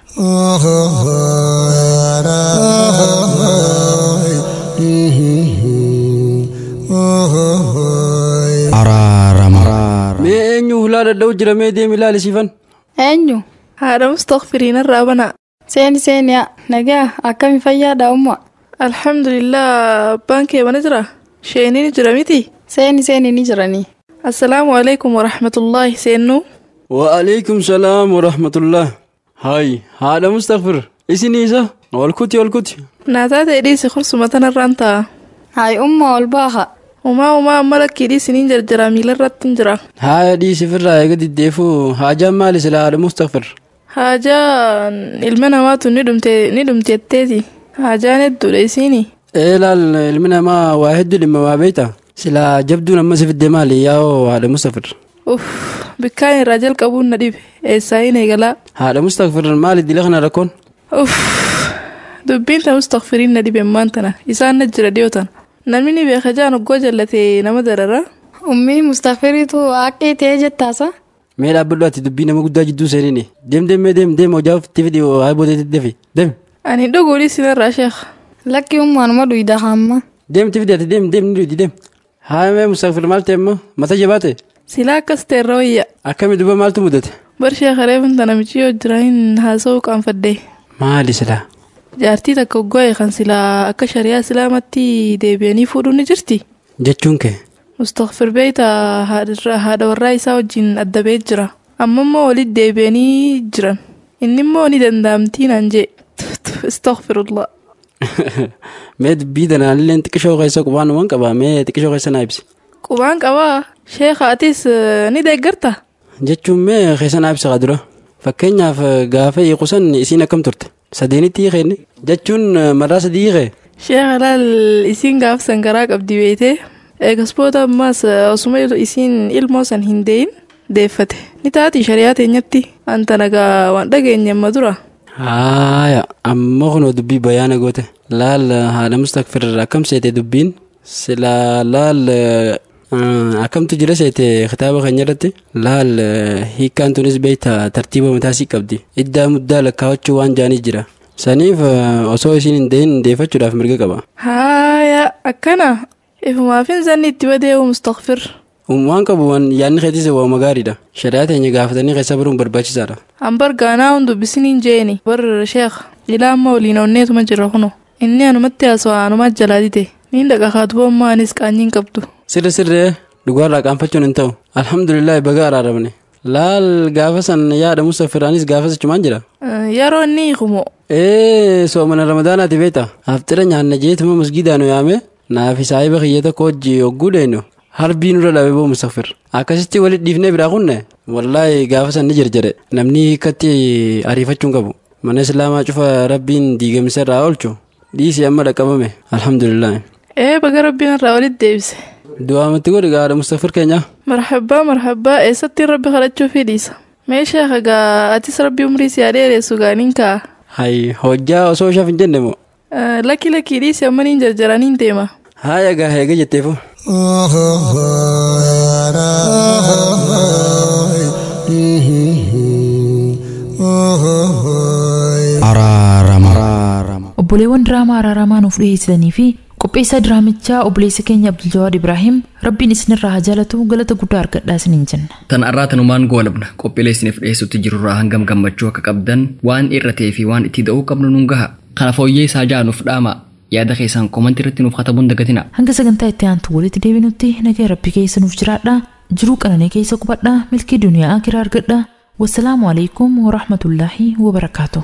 K: araarama
S: Mee eenyu hulaa dadha'u jira mee deemi ilaalisiifan.
M: Eenyu?
O: Haadha Mustaqfiriin irraa banaa.
M: Seeni seeniyaa nagaa akkami fayyaadha umma.
O: Alhamdulillah abbaan kee mana jira. Sheeniin jira miti.
M: Seeni seeni ni jiranii.
O: Assalaamu alaikum warahmatullaahi seennuu.
S: Wa'alaikum salaam warahmatullah. Hayi haadha Mustaqfir isin isa walkuti walkuti.
O: Naataa ta'e dhiisi kursuma tanarraan ta'a.
M: Hayi umma ol baaha.
O: Umaa umaa amma lakkii dhiisiniin jarjara miilarratti hin jira.
S: Haaya dhiisifirraa eega diddeefuu haajaan maali sila haadha Mustaqfir.
O: Haajaan ilma namaatu ni dhumte ni dhumteetteeti. Haajaan hedduudha isiini.
S: Ee laal ilmi namaa waa hedduu dhimma waa beekta. Sila jabduun amma si fidde maali yaa'oo haadha Mustaqfir.
O: uff bikkaan irraa jalqabuun na dhibe eessaa hin eegalaa
S: haadha mustakfir maali dila kana rakkoon
O: uff dubbiin ta mustakfiriin na dhibe ammaan tana isaan na jira dhiyoo tana namni ni beeka jaan oggoo jallatee nama darara
M: ummii mustakfiriitu akka ta'ee jettaasa
S: mee dhaabbadhu ati dubbii nama guddaa jidduu seenine deem deem mee deem deem hojaaf tifidi haa boodeetti defi deem
O: ani dhuguudhi sinarraa sheekh
M: lakki ummaanuma dhuyda hamma
S: deem tifidi ati deem deem ni dhuydi deem haa mee mustakfir maal ta'e ammoo mata jabaate
O: silaa akkas ta'erra wayya
S: akkami duba maaltu mudate
O: bar sheekha reefin tana michiyoo jira hin haasa'uu qaanfadde
S: maali silaa
O: jaartii takka oggoo'e kan silaa akka shari'aa islaamatti deebi'anii fuudhuun ni jirti
S: jechuun kee
O: mustakfir beeyta haadha warraa isaa wajjin adda ba'ee jira amma immoo walitti deebi'anii jiran inni immoo ni danda'amtii naan jee istakfirullah
S: mee dubbii danaallee xiqqishoo keessa qubaan waan qaba mee xiqqishoo keessa naa ibsi
O: qubaan qabaa sheekha atis ni deeggarta
S: jechuun mee keessa naa ibsa dura fakkeenyaaf gaafa hiikusan isiin akkam turte sadeenitti hiikenne jechuun maraa sadii hiikee
O: sheekha laal isiin gaafa sangaraa qabdi beeytee eegasboota ammaas osuma isiin ilmoo san hin deeyin deeffate ni taati shari'aa teenyatti anta nagaa waan dhageenye amma dura
S: haaya ammoo kunoo dubbii bayaana goote laal haadha mustakfir akkam seete dubbiin silaa laal akkamtu jira seete kitaaba keenya irratti laal hiikkaan tunis beeyta tartiiba mataasii qabdi iddaa muddaa lakkaawachuu waan jaanii jira saniif osoo isiin hin deeyin deeffachuudhaaf mirga qaba
O: haaya akkana ifumaafin zanni itti badee'u mustakfir
S: waan qabu waan yaadni keetis waama gaariidha shari'aa teenya gaafatanii keessa baruun barbaachisaadha
O: ambar gaanaa hun dubbisiniin jeeni bar sheekh ilaa amma waliin onneetuma jira kuno inni anumatti haasawaa anumaa jalaa dite niin dhaqa kaatuba ammaa anis qaanyiin qabdu
S: sirri sirree dhugaarraa qaanfachuun hin ta'u alhamdulillah baga araaramne laal gaafa san yaada musaffiraanis gaafa sachumaan jira
O: yeroo inni hiikumo
S: ee soomana ramadaanaati beeta haftira nyaanna jeetuma masgiidaanu yaame naafi saahiba kiyya tokko hojii hogguu dheenu harbii nurra dhabe boo musaffir akkasitti walit dhiifnee biraa kunne wallaahi gaafa san ni jirjire namni hiikkatti ariifachuun qabu mana islaamaa cufa rabbiin diigamsa irraa oolchu dhiisii amma dhaqqabame alhamdulillah
O: ee baga rabbiin irraa walitti deebise
S: du'aamatti godhi gaadha mustaffir keenya
O: marhabbaa marhabbaa eessatti rabbi kadhachuu fidhiisa mee sheekha gaa atis rabbi umrii si adeeressu gaaniin kaa
S: hay hojjaa osoo ishaaf hin jenne moo
O: lakki lakkii dhiisi ammaniin jarjaraniin deema
S: haaya gaa heega jetteefu
C: obboleewwan diraamaa araaramaa nuuf dhiyeessitanii fi qopheessaa diraamichaa obboleessa keenya abduljawaad ibraahim rabbiin isinirraa haa jaalatu galata guddaa argadhaa isiniin jenna
B: tan arraa tanumaan goolabna qophiilee isiniif dhiyeessutti jirurraa hangam gammachuu akka qabdan waan irra ta'ee fi waan itti da'uu qabnu nun gaha kana fooyyee isaa jaanuuf dhaama yaada keessan komantii irratti nuuf katabuun dagatina
C: hanga sagantaa itti aantu walitti deebinutti nagaa rabbi keessa nuuf jiraadha jiruu qananii keessa qubadha milkii duniyaa akiraa argadha wassalaamu alaikum warahmatullaahi wabarakaatu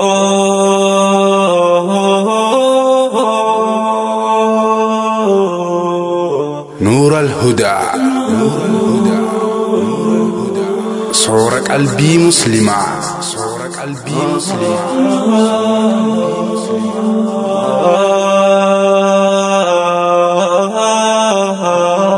T: نور الهدى صور قلبي مسلما صور قلبي مسلما